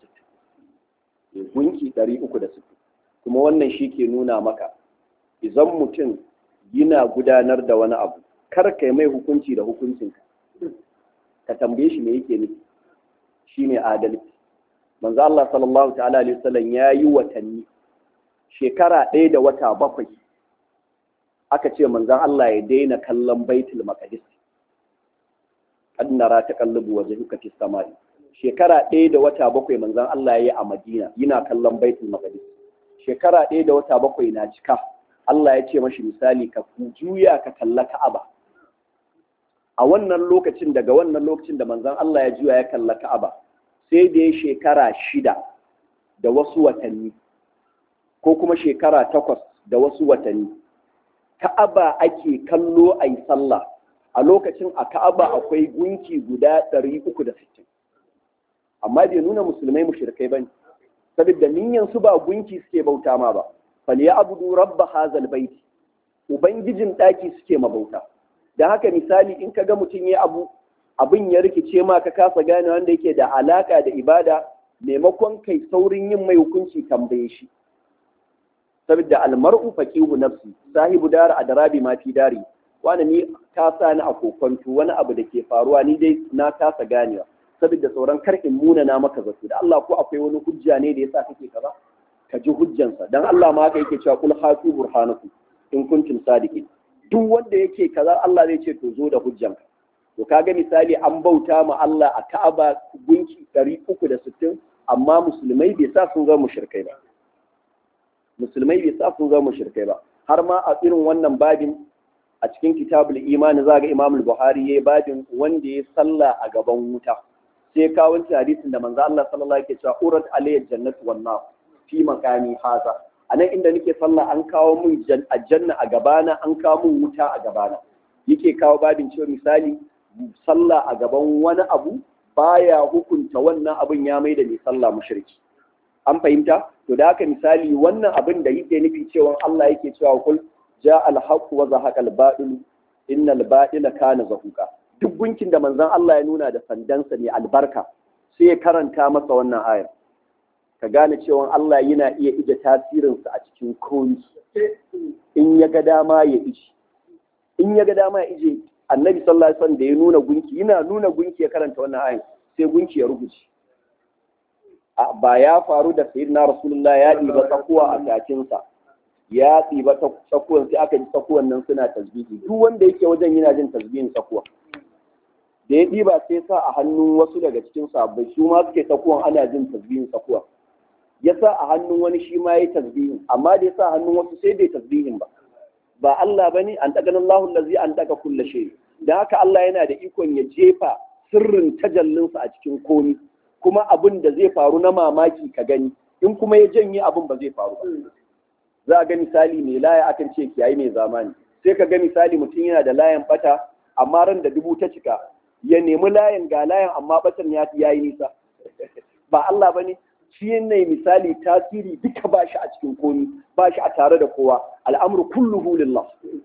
gunki 360 kuma wannan shi ke nuna maka idan mutum yana gudanar da wani abu kar ka mai hukunci da hukuncinka ka tambaye shi me yake nufi shine adalci manzo Allah sallallahu ta'ala alaihi wasallam ya yi watanni shekara ɗaya da wata bakwai aka ce manzon Allah ya daina kallon baitul maqdis kad nara taqallubu wajhuka fis samai shekara ɗaya da wata bakwai manzon Allah ya yi a Madina yana kallon baitul maqdis shekara ɗaya da wata bakwai na cika Allah ya ce mashi misali ka juya ka kalla Ka'aba a wannan lokacin daga wannan lokacin da manzon Allah ya juya ya kalla Ka'aba sai da ya shekara shida da wasu watanni ko kuma shekara takwas da wasu watanni Ka'aba ake kallo a yi sallah a lokacin a Ka'aba akwai gunki guda ɗari uku da sittin amma bai nuna musulmai mushrikai bane saboda niyyar su ba gunki suke bauta ma ba falyabudu rabba hazal baiti ubangijin daki suke mabauta da haka misali in kaga mutum ya abu abin ya rikice ma ka kasa gane wanda yake da alaka da ibada maimakon kai saurin yin mai hukunci tambaye shi saboda almar'u faqihu nafsi sahibu dar adrabi ma fi dari wani ni ka sa ni a kokonto wani abu da ke faruwa ni dai na kasa ganewa saboda sauran kar in muna na maka zato da Allah ko akwai wani hujja ne da yasa kake kaza ka ji hujjansa dan Allah ma haka yake cewa kul hatu burhanakum in kuntum sadiqin duk wanda yake kaza Allah zai ce to zo da hujjanka to kaga misali an bauta ma Allah a Ka'aba gunki 360 amma musulmai bai sa sun zama mushrikai ba musulmai bai sa sun zama mushrikai ba har ma a irin wannan babin a cikin kitabul imani za ga Imam Buhari yayi babin wanda ya salla a gaban wuta sai kawo wancan hadisin da manzo Allah sallallahu alaihi wasallam yake cewa urat alayya jannatu wan nar fi makami haza a nan inda nake sallah an kawo mun aljanna a gabana an kawo mun wuta a gabana yake kawo babin cewa misali sallah a gaban wani abu baya hukunta wannan abin ya mai da mai sallah mushriki an fahimta to da haka misali wannan abin da yake nufi cewa Allah yake cewa kul ja al haqq wa zahaqa al batil innal batila kana zahuqa duk gunkin da manzon Allah ya nuna da sandansa ne albarka sai ya karanta masa wannan ayar ka gane cewa Allah yana iya ije tasirinsa a cikin komi in ya ga dama ya ije in ya ga dama ya ije annabi sallallahu alaihi wasallam da ya nuna gunki yana nuna gunki ya karanta wannan ayar sai gunki ya rubuce ba ya faru da sayyidina rasulullah ya ɗiba tsakuwa a takinsa ya ɗiba tsakuwan sai aka ji tsakuwan nan suna tasbihi duk wanda yake wajen yana jin tasbihin tsakuwa da ya ɗiba sai sa a hannun wasu daga cikin sabbai su ma suke tsakuwan ana jin tasbihin tsakuwa ya sa a hannun wani shi ma ya yi tasbihin amma da ya sa a hannun wasu sai bai tasbihin ba ba Allah bane an daga Allahu allazi an daga kulla shay da haka Allah yana da ikon ya jefa sirrin tajallinsa a cikin komi kuma abin da zai faru na mamaki ka gani in kuma ya janye abin ba zai faru ba za a ga misali mai laya akan ce kiyayi mai zamani sai ka ga misali mutum yana da layan bata amma ran da dubu ta cika ya nemi layan ga layan amma batan ya yi nisa ba Allah bane shi ne misali tasiri duka ba shi a cikin komi ba shi a tare da kowa al'amru kulluhu lillah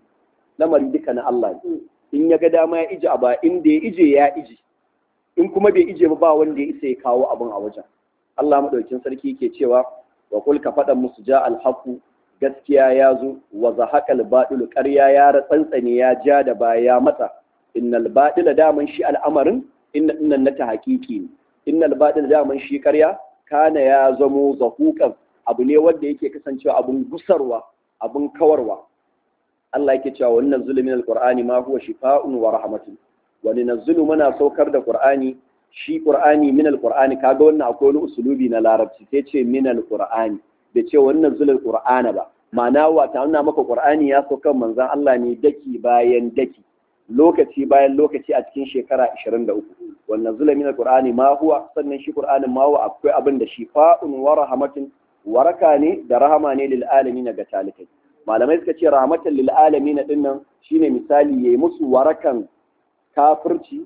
lamari duka na Allah ne in ya ga dama ya ije a ba inda ya ije ya ije in kuma bai ije ba wanda ya isa ya kawo abin a wajen Allah madaukin sarki ke cewa wa kul ka faɗa musu ja alhaqu gaskiya ya zo wa zahaqal batil ƙarya ya ratsantsane ya ja da baya ya matsa innal batila daman shi al'amarin inna innan na ta haƙiƙi ne innal batila daman shi ƙarya kana ya zamo zahuqan abu ne wanda yake kasancewa abun gusarwa abun kawarwa Allah yake cewa wannan zulumin alqur'ani ma huwa shifaa'un wa rahmatun wa ninazzilu muna saukar da qur'ani shi qur'ani min alqur'ani kaga wannan akwai wani usulubi na larabci sai ce min alqur'ani da ce wannan zulul qur'ana ba ma'ana wa ta nuna maka qur'ani ya sauka manzon Allah ne daki bayan daki lokaci bayan lokaci a cikin shekara 23 wannan zulul min alqur'ani ma huwa sannan shi qur'anin ma huwa akwai abin da shifa'un wa rahmatun waraka ne da rahama ne lil alamin ga talikai malamai suka ce rahmatan lil alamin dinnan shine misali yayi musu warakan kafirci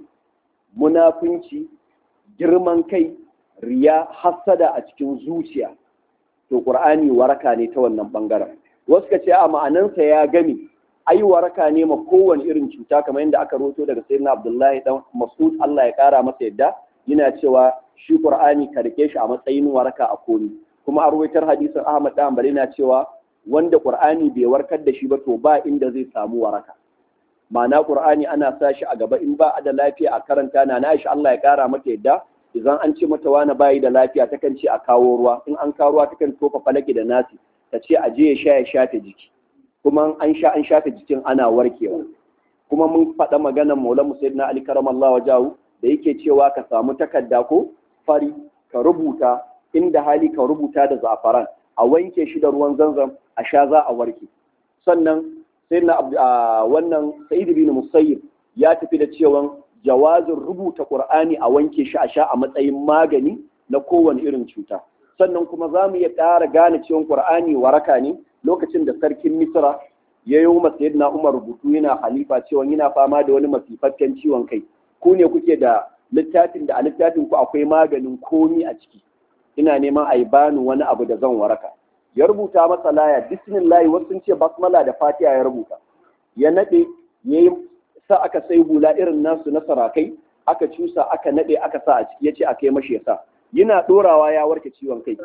munafunci girman kai riya hasada a cikin zuciya to qur'ani waraka ne ta wannan bangaren wasu ka ce a ma'anansa ya gami ai waraka ne ma kowane irin cuta kamar yadda aka roto daga sayyidina abdullahi dan mas'ud Allah ya kara masa yadda yana cewa shi qur'ani ka rike shi a matsayin waraka a komi kuma a ruwaitar hadisin ahmad dan bari na cewa wanda qur'ani bai warkar da shi ba to ba inda zai samu waraka ma'ana qur'ani ana sa shi a gaba in ba a da lafiya a karanta na na shi Allah ya kara mata yadda idan an ce mata wani bayi da lafiya takan ce a kawo ruwa in an kawo ruwa takan tofa falaki da nasi ta ce a je ya sha ya shafe jiki kuma an sha an shafe jikin ana warkewa kuma mun faɗa maganar maulan musayyidina ali karamallahu wajahu da yake cewa ka samu takarda ko fari ka rubuta inda hali ka rubuta da zafaran a wanke shi da ruwan zanzam a sha za a warke sannan sai na wannan sa'id bin musayyib ya tafi da cewa jawazin rubuta qur'ani a wanke shi a sha a matsayin magani na kowane irin cuta sannan kuma za mu iya ƙara gane cewa qur'ani waraka ne lokacin da sarkin misra ya yi wa sayyidina umar rubutu yana halifa cewa yana fama da wani masifaffen ciwon kai ku ne kuke da littafin da a littafin ku akwai maganin komi a ciki ina neman a yi bani wani abu da zan waraka ya rubuta masa laya bismillah wasu sun ce basmala da fatiha ya rubuta ya nade ya yi sa aka sai hula irin nasu na sarakai aka cusa aka nade aka sa a ciki ya ce aka yi mashi ya sa yana dorawa ya warke ciwon kai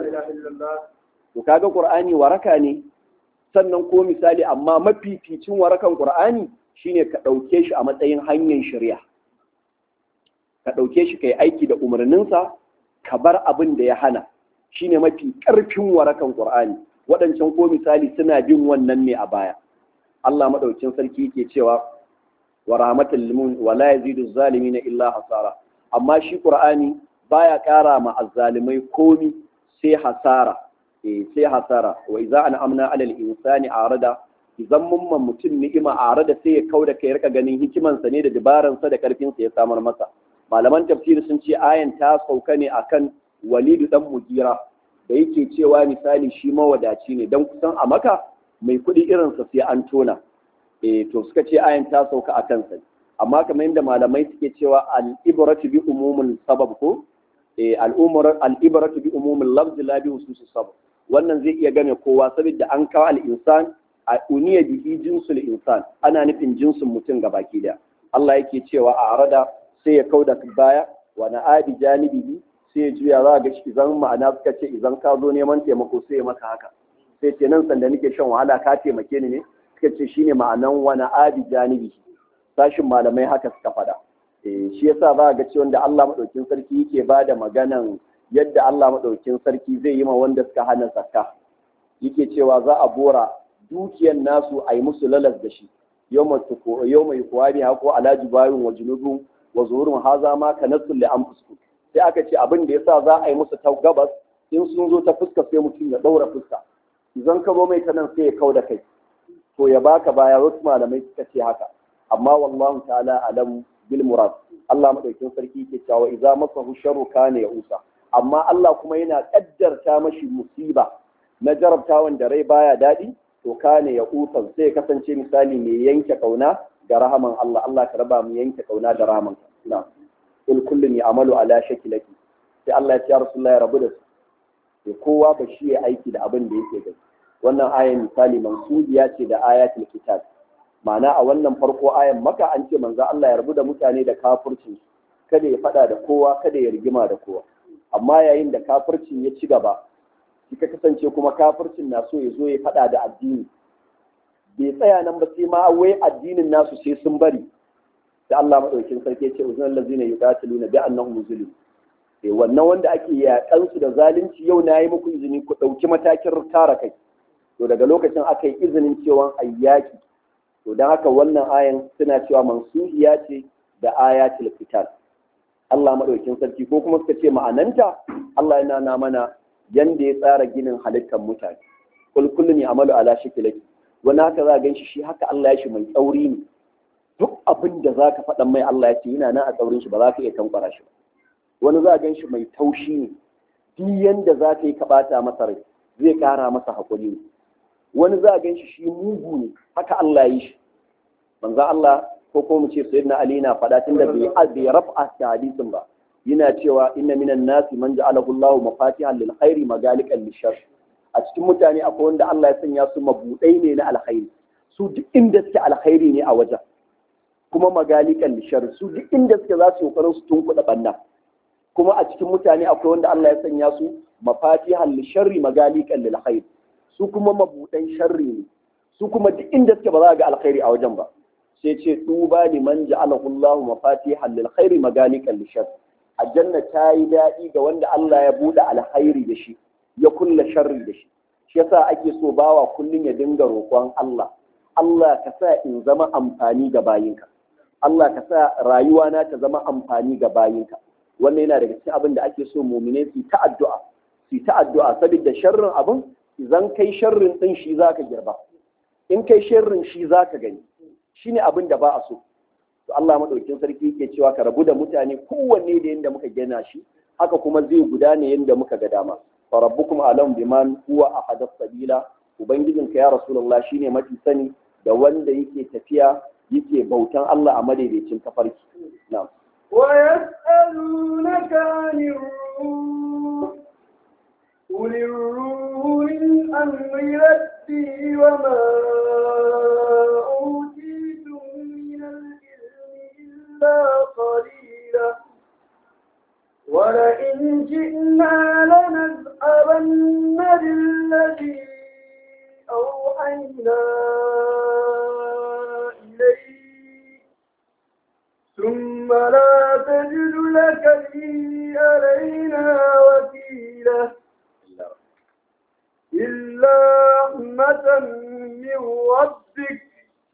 to kaga qur'ani waraka ne sannan ko misali amma mafificin warakan qur'ani shine ka ɗauke shi a matsayin hanyar shari'a ka ɗauke shi ka yi aiki da umarninsa ka bar abin da ya hana shine mafi ƙarfin warakan ƙur'ani waɗancan ko misali suna bin wannan ne a baya Allah maɗaukin sarki yake cewa wa rahmatul limun wa la yazidu zalimin illa hasara amma shi ƙur'ani baya ƙara ma azzalimai komi sai hasara eh sai hasara wa idza an'amna 'alal insani arada idan mun man mutum ni'ima arada sai ya kauda kai rika ganin hikimansa ne da dabaransa da karfinsa ya samar masa malaman tafsiri sun ce ayan ta sauka ne akan walidu dan mugira da yake cewa misali shi mawadaci ne dan kusan a maka mai kuɗi irinsa sai an tona eh to suka ce ayan ta sauka akan sa amma kamar yadda malamai suke cewa al ibratu bi umumul sabab ko eh al'umar al'ibratu bi umumil lafz la bi hususis sabab wannan zai iya game kowa saboda an kawo al-insan a uniya bihi jinsul insan ana nufin jinsin mutum baki daya Allah yake cewa a arada sai ya kauda baya wa na adi janibihi sai ya juya za ga shi idan ma'ana suka ce idan ka zo neman taimako sai ya maka haka sai ce nan sanda nake shan wahala ka taimake ni ne suka ce shine ma'anan wa na adi janibihi sashin malamai haka suka faɗa shi yasa za ga cewa da Allah madaukin sarki yake ba da maganan yadda Allah madaukin sarki zai yi ma wanda suka hana zakka yake cewa za a bora dukiyar nasu a yi musu lalas da shi yau mai kuwa biya ko alaji bayin wa junubun wa zuhurin haza ma ka nasu li an fusku sai aka ce abin da yasa za a yi musu ta gabas in sun zo ta fuska sai mutum ya ɗaura fuska idan ka zo mai ta nan sai ya kau da kai to ya baka baya wasu malamai suka ce haka amma wallahu ta'ala alam bil murad Allah madaukin sarki ke cewa idza masahu sharru kana ya usa amma Allah kuma yana kaddarta mashi musiba na jarabtawan da rai baya daɗi to kane ya usan sai kasance misali mai yanke kauna ga rahaman Allah Allah ka raba mu yanke kauna da rahaman na kul kullun ya'malu ala shakilati sai Allah ya ce Rasulullahi rabu da su sai kowa ba shi ya aiki da abin da yake gani wannan ayan misali mansubiya ce da ayatul kitab ma'ana a wannan farko ayan maka an ce manzo Allah ya rabu da mutane da kafircin kada ya fada da kowa kada ya rigima da kowa amma yayin da kafircin ya ci gaba ka kasance kuma kafircin na so ya zo ya faɗa da addini bai tsaya nan ba sai ma wai addinin nasu sai sun bari da Allah madaukin sarki ya ce uzun allazina yuqatiluna bi annahum zulim eh wannan wanda ake yakan su da zalunci yau na yi muku izini ku ɗauki matakin tara kai to daga lokacin aka yi izinin cewa ayyaki to don haka wannan ayan suna cewa mansuhiya ce da ayatul fitar Allah madaukin sarki ko kuma suka ce ma'ananta Allah yana na mana yanda ya tsara ginin halittar mutane kul kullu ne amalu ala shikilaki wani haka za a ganshi shi haka Allah ya shi mai tsauri ne duk abin da za ka faɗan mai Allah ya ce yana nan a tsaurin shi ba za ka iya tankwara shi ba wani za a ganshi mai taushi ne duk yanda za ka yi ka ɓata masa rai zai ƙara masa haƙuri ne wani za a ganshi shi mugu ne haka Allah ya yi shi manzo Allah ko ko mu ce sayyidina Ali na faɗa tun da bai bai raf'a da hadisin ba yana cewa inna minan nasi man ja'alahu Allahu mafatihan lil khairi magalikan lishar a cikin mutane akwai wanda Allah ya sanya su mabudai ne na alkhairi su duk inda suke alkhairi ne a wajen kuma magalikan lishar su duk inda suke za su kokarin su tunkuɗa banna kuma a cikin mutane akwai wanda Allah ya sanya su mafatihan lisharri magalikan lil khair su kuma mabudan sharri ne su kuma duk inda suke ba za ga alkhairi a wajen ba sai ce tuba liman ja'alahu Allahu mafatihan lil khairi magalikan lishar aljanna ta yi daɗi ga wanda Allah ya buɗe alkhairi da shi ya kulla sharri da shi shi yasa ake so bawa kullum ya dinga roƙon Allah Allah ka sa in zama amfani ga bayinka Allah ka sa rayuwa na ta zama amfani ga bayinka wannan yana daga cikin abin da ake so mumine su ta addu'a su ta addu'a saboda sharrin abin idan kai sharrin din shi zaka girba in kai sharrin shi zaka gani shine abin da ba a so to Allah madaukin sarki yake cewa ka rabu da mutane kowanne da yanda muka gina shi haka kuma zai gudana yanda muka ga dama fa rabbukum alam biman huwa ahadath sabila ubangijinka ya rasulullah shine mafi sani da wanda yake tafiya yake bautan Allah a madaidaicin tafarki na'am ويسألونك عن الروح قل الروح من أمر ربي وما أوتيتم من العلم إلا قليلا ولئن جئنا لنذهبن بالذي أوحينا إليك ثم لا تجد لك به علينا وكيلا إلا رحمة من ربك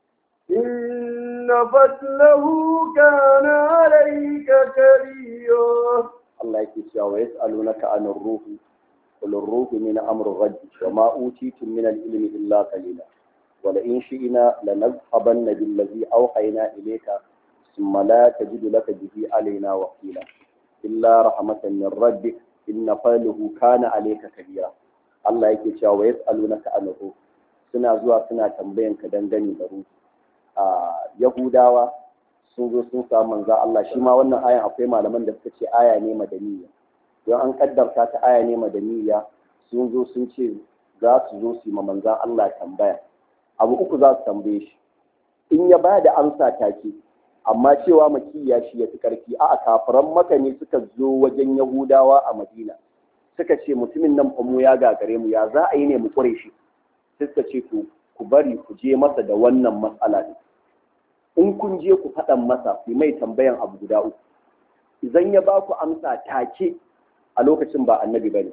إن فضله كان عليك كبيرا Allah yake cewa wa yas'alunaka anir ruh qul ar-ruhu min amri rabbi wa ma utitum min al-ilmi illa qalila wa la in shi'na lanadhhabanna billadhi awhayna ilayka thumma la tajidu laka bihi alaina wakila illa rahmatan min rabbik inna fadluhu kana alayka kabira Allah yake cewa wa yas'alunaka anir ruh suna zuwa suna tambayan ka dangane da ruhu a yahudawa sun zo sun samu manzo Allah shi ma wannan ayan akwai malaman da suka ce aya ne madaniya don an kaddarta ta aya ne madaniya sun zo sun ce za su zo su yi ma manzan Allah tambaya abu uku za su tambaye shi in ya ba da amsa take amma cewa makiya shi ya fi karfi a kafiran maka ne suka zo wajen yahudawa a madina suka ce mutumin nan fa mu ya gagare mu ya za a yi ne mu kure shi suka ce to ku bari ku je masa da wannan matsala ne in kun je ku faɗan masa ku mai tambayan abu guda uku idan ya ba ku amsa take a lokacin ba annabi bane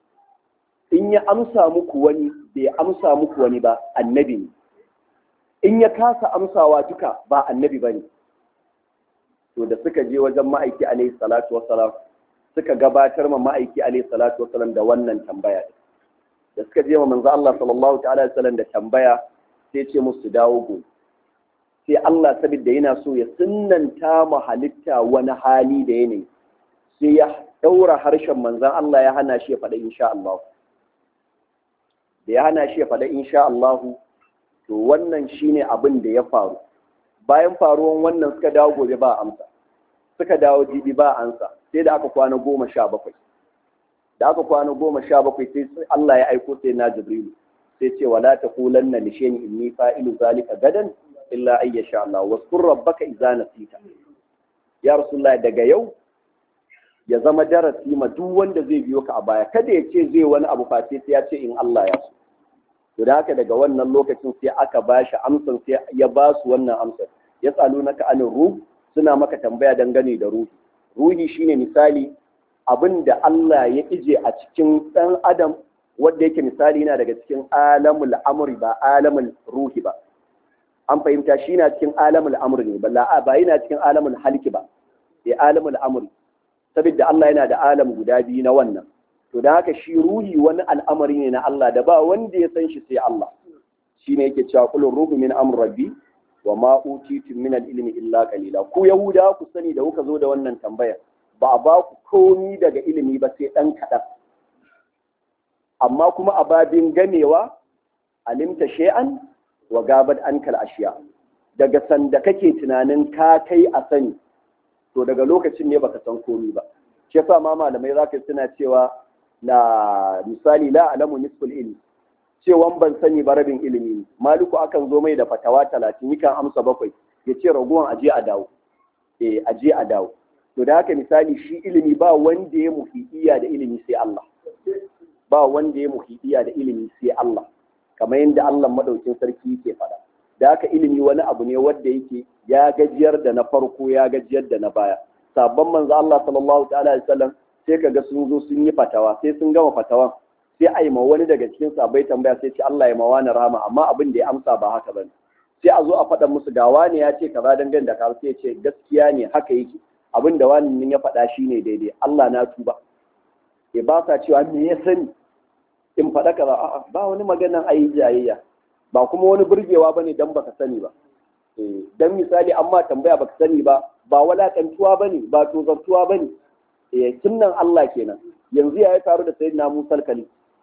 in ya amsa muku wani bai amsa muku wani ba annabi ne in ya kasa amsawa duka ba annabi bane to da suka je wajen ma'aiki alaihi salatu wassalam suka gabatar ma ma'aiki alaihi salatu wassalam da wannan tambaya da suka je ma manzo Allah sallallahu ta'ala alaihi wasallam da tambaya sai ce musu dawo gobe sai Allah saboda yana so ya sunnanta mu halitta wani hali da yanayi sai ya daura harshen manzon Allah ya hana shi ya faɗa insha Allah da ya hana shi ya faɗa insha Allah to wannan shine abin da ya faru bayan faruwan wannan suka dawo gobe ba amsa suka dawo jibi ba amsa sai da aka kwana goma sha bakwai da aka kwana goma sha bakwai sai Allah ya aiko sai na Jibrilu sai ce wala taqulanna li shay'in inni fa'ilu zalika gadan illa ay yasha Allah waskur rabbaka idza nasita ya rasulullah daga yau ya zama darasi ma duk wanda zai biyo ka a baya kada ya ce zai wani abu face sai ya ce in Allah ya so to da haka daga wannan lokacin sai aka ba shi amsar sai ya ba su wannan amsar ya tsalu naka anin ruh suna maka tambaya dangane da ruhi ruhi shine misali abin da Allah ya ije a cikin ɗan adam wanda yake misali yana daga cikin alamul amri ba alamul ruhi ba an fahimta shi na cikin alamul amri ne ba ba yana cikin alamul halki ba sai alamul amri saboda Allah yana da alam guda biyu na wannan to da haka shi ruhi wani al'amari ne na Allah da ba wanda ya san shi sai Allah shi ne yake cewa kullu ruhu min amr rabbi wa ma utitu min al-ilmi illa qalila ku yahuda ku sani da kuka zo da wannan tambaya ba a ba ku komi daga ilimi ba sai dan kadan amma kuma a babin gamewa alimta shay'an wa gabat ankal ashiya daga sanda kake tunanin ka kai a sani to daga lokacin ne baka san komi ba shi yasa ma malamai zaka suna cewa na misali la alamu nisful ilmi cewan ban sani ba rabin ilimi maliku akan zo mai da fatawa talatin yakan amsa bakwai ya ce raguwan aje a dawo eh aje a dawo to da haka misali shi ilimi ba wanda ya muhidiya da ilimi sai Allah ba wanda ya muhidiya da ilimi sai Allah kamar yadda Allah madaukin sarki yake faɗa da haka ilimi wani abu ne wanda yake ya gajiyar da na farko ya gajiyar da na baya sabon manzo Allah sallallahu ta'ala alaihi wasallam sai kaga sun zo sun yi fatawa sai sun gama fatawan sai a yi ma wani daga cikin sabai tambaya sai ce Allah ya ma wani rahama amma abin da ya amsa ba haka bane sai a zo a faɗa musu ga wani ya ce kaza dangane da ka sai ce gaskiya ne haka yake abin da wani ya faɗa shine daidai Allah na tuba ya ba sa cewa me ya sani in faɗa kaza a'a ba wani maganan ayi jayayya ba kuma wani burgewa bane dan baka sani ba dan misali amma tambaya baka sani ba ba walakantuwa bane ba tozartuwa bane eh sunnan Allah kenan yanzu ya yi taru da sayyidina Musa kali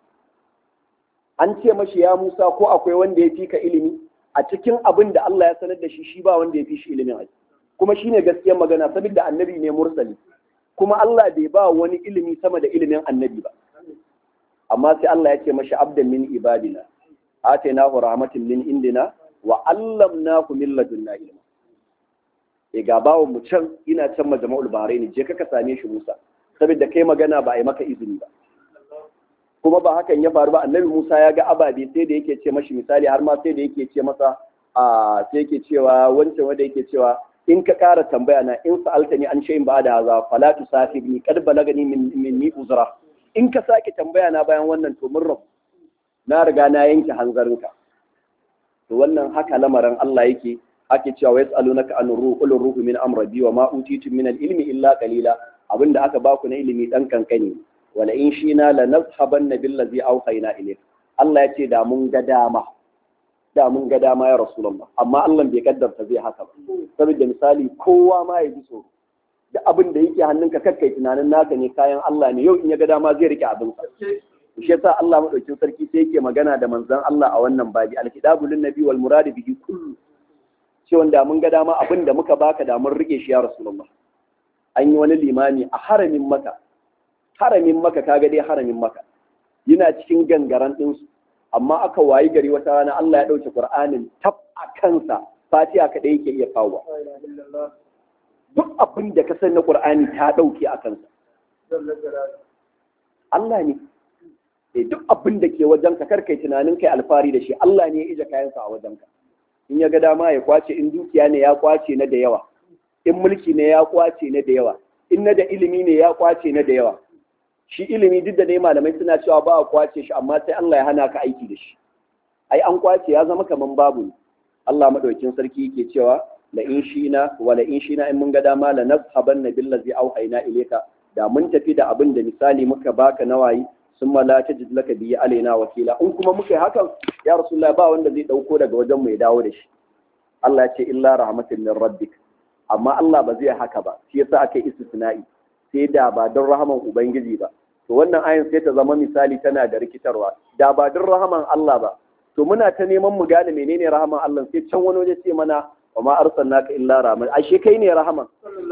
an ce mashi ya Musa ko akwai wanda ya fi ka ilimi a cikin abin da Allah ya sanar da shi shi ba wanda ya fi shi ilimin aji kuma shine gaskiyar magana saboda annabi ne mursali kuma Allah bai ba wani ilimi sama da ilimin annabi ba amma sai Allah ya ce mashi abdan min ibadina atainahu rahmatin min indina wa allamnahu min ladunna ilma e ga bawon mu can ina can majma'ul bahrain je ka ka same shi Musa saboda kai magana ba a yi maka izini ba kuma ba hakan ya faru ba annabi Musa ya ga ababe sai da yake ce mashi misali har ma sai da yake ce masa a sai yake cewa wancan wanda yake cewa in ka ƙara tambaya na in sa'alta ni an shay'in ba da haza fala tusafirni kad balagani min minni uzra in ka sake tambaya na bayan wannan to mun rabu na riga na yanke hanzarinka to wannan haka lamarin Allah yake ake cewa wa yas'alunaka an ruhu qul ruhu min amri wa ma utitu min al-ilmi illa qalila abinda aka baku na ilimi dan kankani wala in shina la nazhabanna billazi awhayna ilayk Allah ya ce da mun ga dama da mun ga dama ya rasulullah amma Allah bai kaddarta zai haka ba saboda misali kowa ma ya ji so da abin da yake hannunka kakkai tunanin naka ne kayan Allah ne yau in ya ga dama zai rike abin sa shi yasa Allah madaukin sarki sai yake magana da manzon Allah a wannan babi alkitabu lin nabi wal murad bihi kullu ce wanda mun ga dama abin da muka baka da mun rike shi ya rasulullah an yi wani limami a haramin maka haramin maka kaga dai haramin maka yana cikin gangaran ɗinsu amma aka wayi gari wata rana Allah ya ɗauke Qur'anin tab a kansa fatiha kaɗai yake iya kawo duk abin da ka san na Qur'ani ta ɗauke a kansa Allah ne e duk abin da ke wajenka kar kai tunanin kai alfari da shi Allah ne ya ije kayansa a wajenka in ya ga dama ya kwace in dukiya ne ya kwace na da yawa in mulki ne ya kwace na da yawa in na da ilimi ne ya kwace na da yawa shi ilimi duk da dai malamai suna cewa ba a kwace shi amma sai Allah ya hana ka aiki da shi ai an kwace ya zama kaman babu ne Allah madaukin sarki yake cewa la in shina wa la in shina in mun ga dama la nazhabanna billazi auhayna ilayka da mun tafi da abin da misali muka baka nawayi sun la tajid laka biyi alaina wakila in kuma muka yi hakan ya rasulullah ba wanda zai dauko daga wajen mu ya dawo da shi Allah ya ce illa rahmatin min rabbik amma Allah ba zai haka ba shi yasa aka yi istisna'i sai da ba don rahaman ubangiji ba to wannan ayin sai ta zama misali tana da rikitarwa da ba don rahaman Allah ba to muna ta neman mu gane menene rahaman Allah sai can wani waje ce mana wa ma arsalnaka illa rahman ashe kai ne rahaman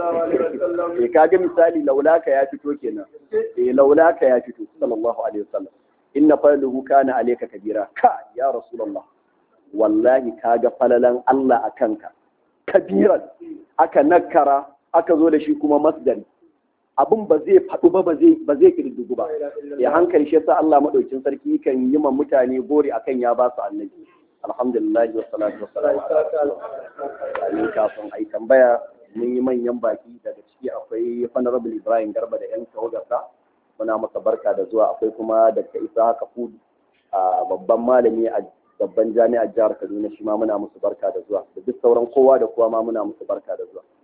eh kaga misali laulaka ya fito kenan eh laulaka ya fito sallallahu alaihi wasallam inna fadluhu kana alayka kabira ka ya rasulullah wallahi kaga falalan Allah akanka kabiran aka nakara aka zo da shi kuma masdari abin ba zai faɗu ba ba zai ba zai kirdugu ba ya hankali shi yasa Allah madaukin sarki kan yi ma mutane gori akan ya ba su annabi alhamdulillah wa salatu wa salam ala rasulillah kafin ai tambaya mun yi manyan baki daga ciki akwai honorable Ibrahim Garba da yan tawagarsa muna masa barka da zuwa akwai kuma Dr. Isa Kafudu a babban malami a babban jami'ar jihar Kaduna shi ma muna musu barka da zuwa da duk sauran kowa da kowa ma muna musu barka da zuwa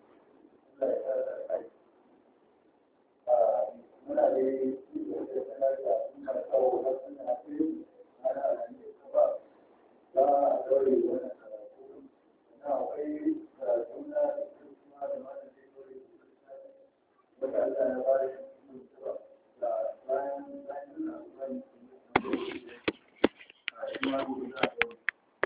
Thank you.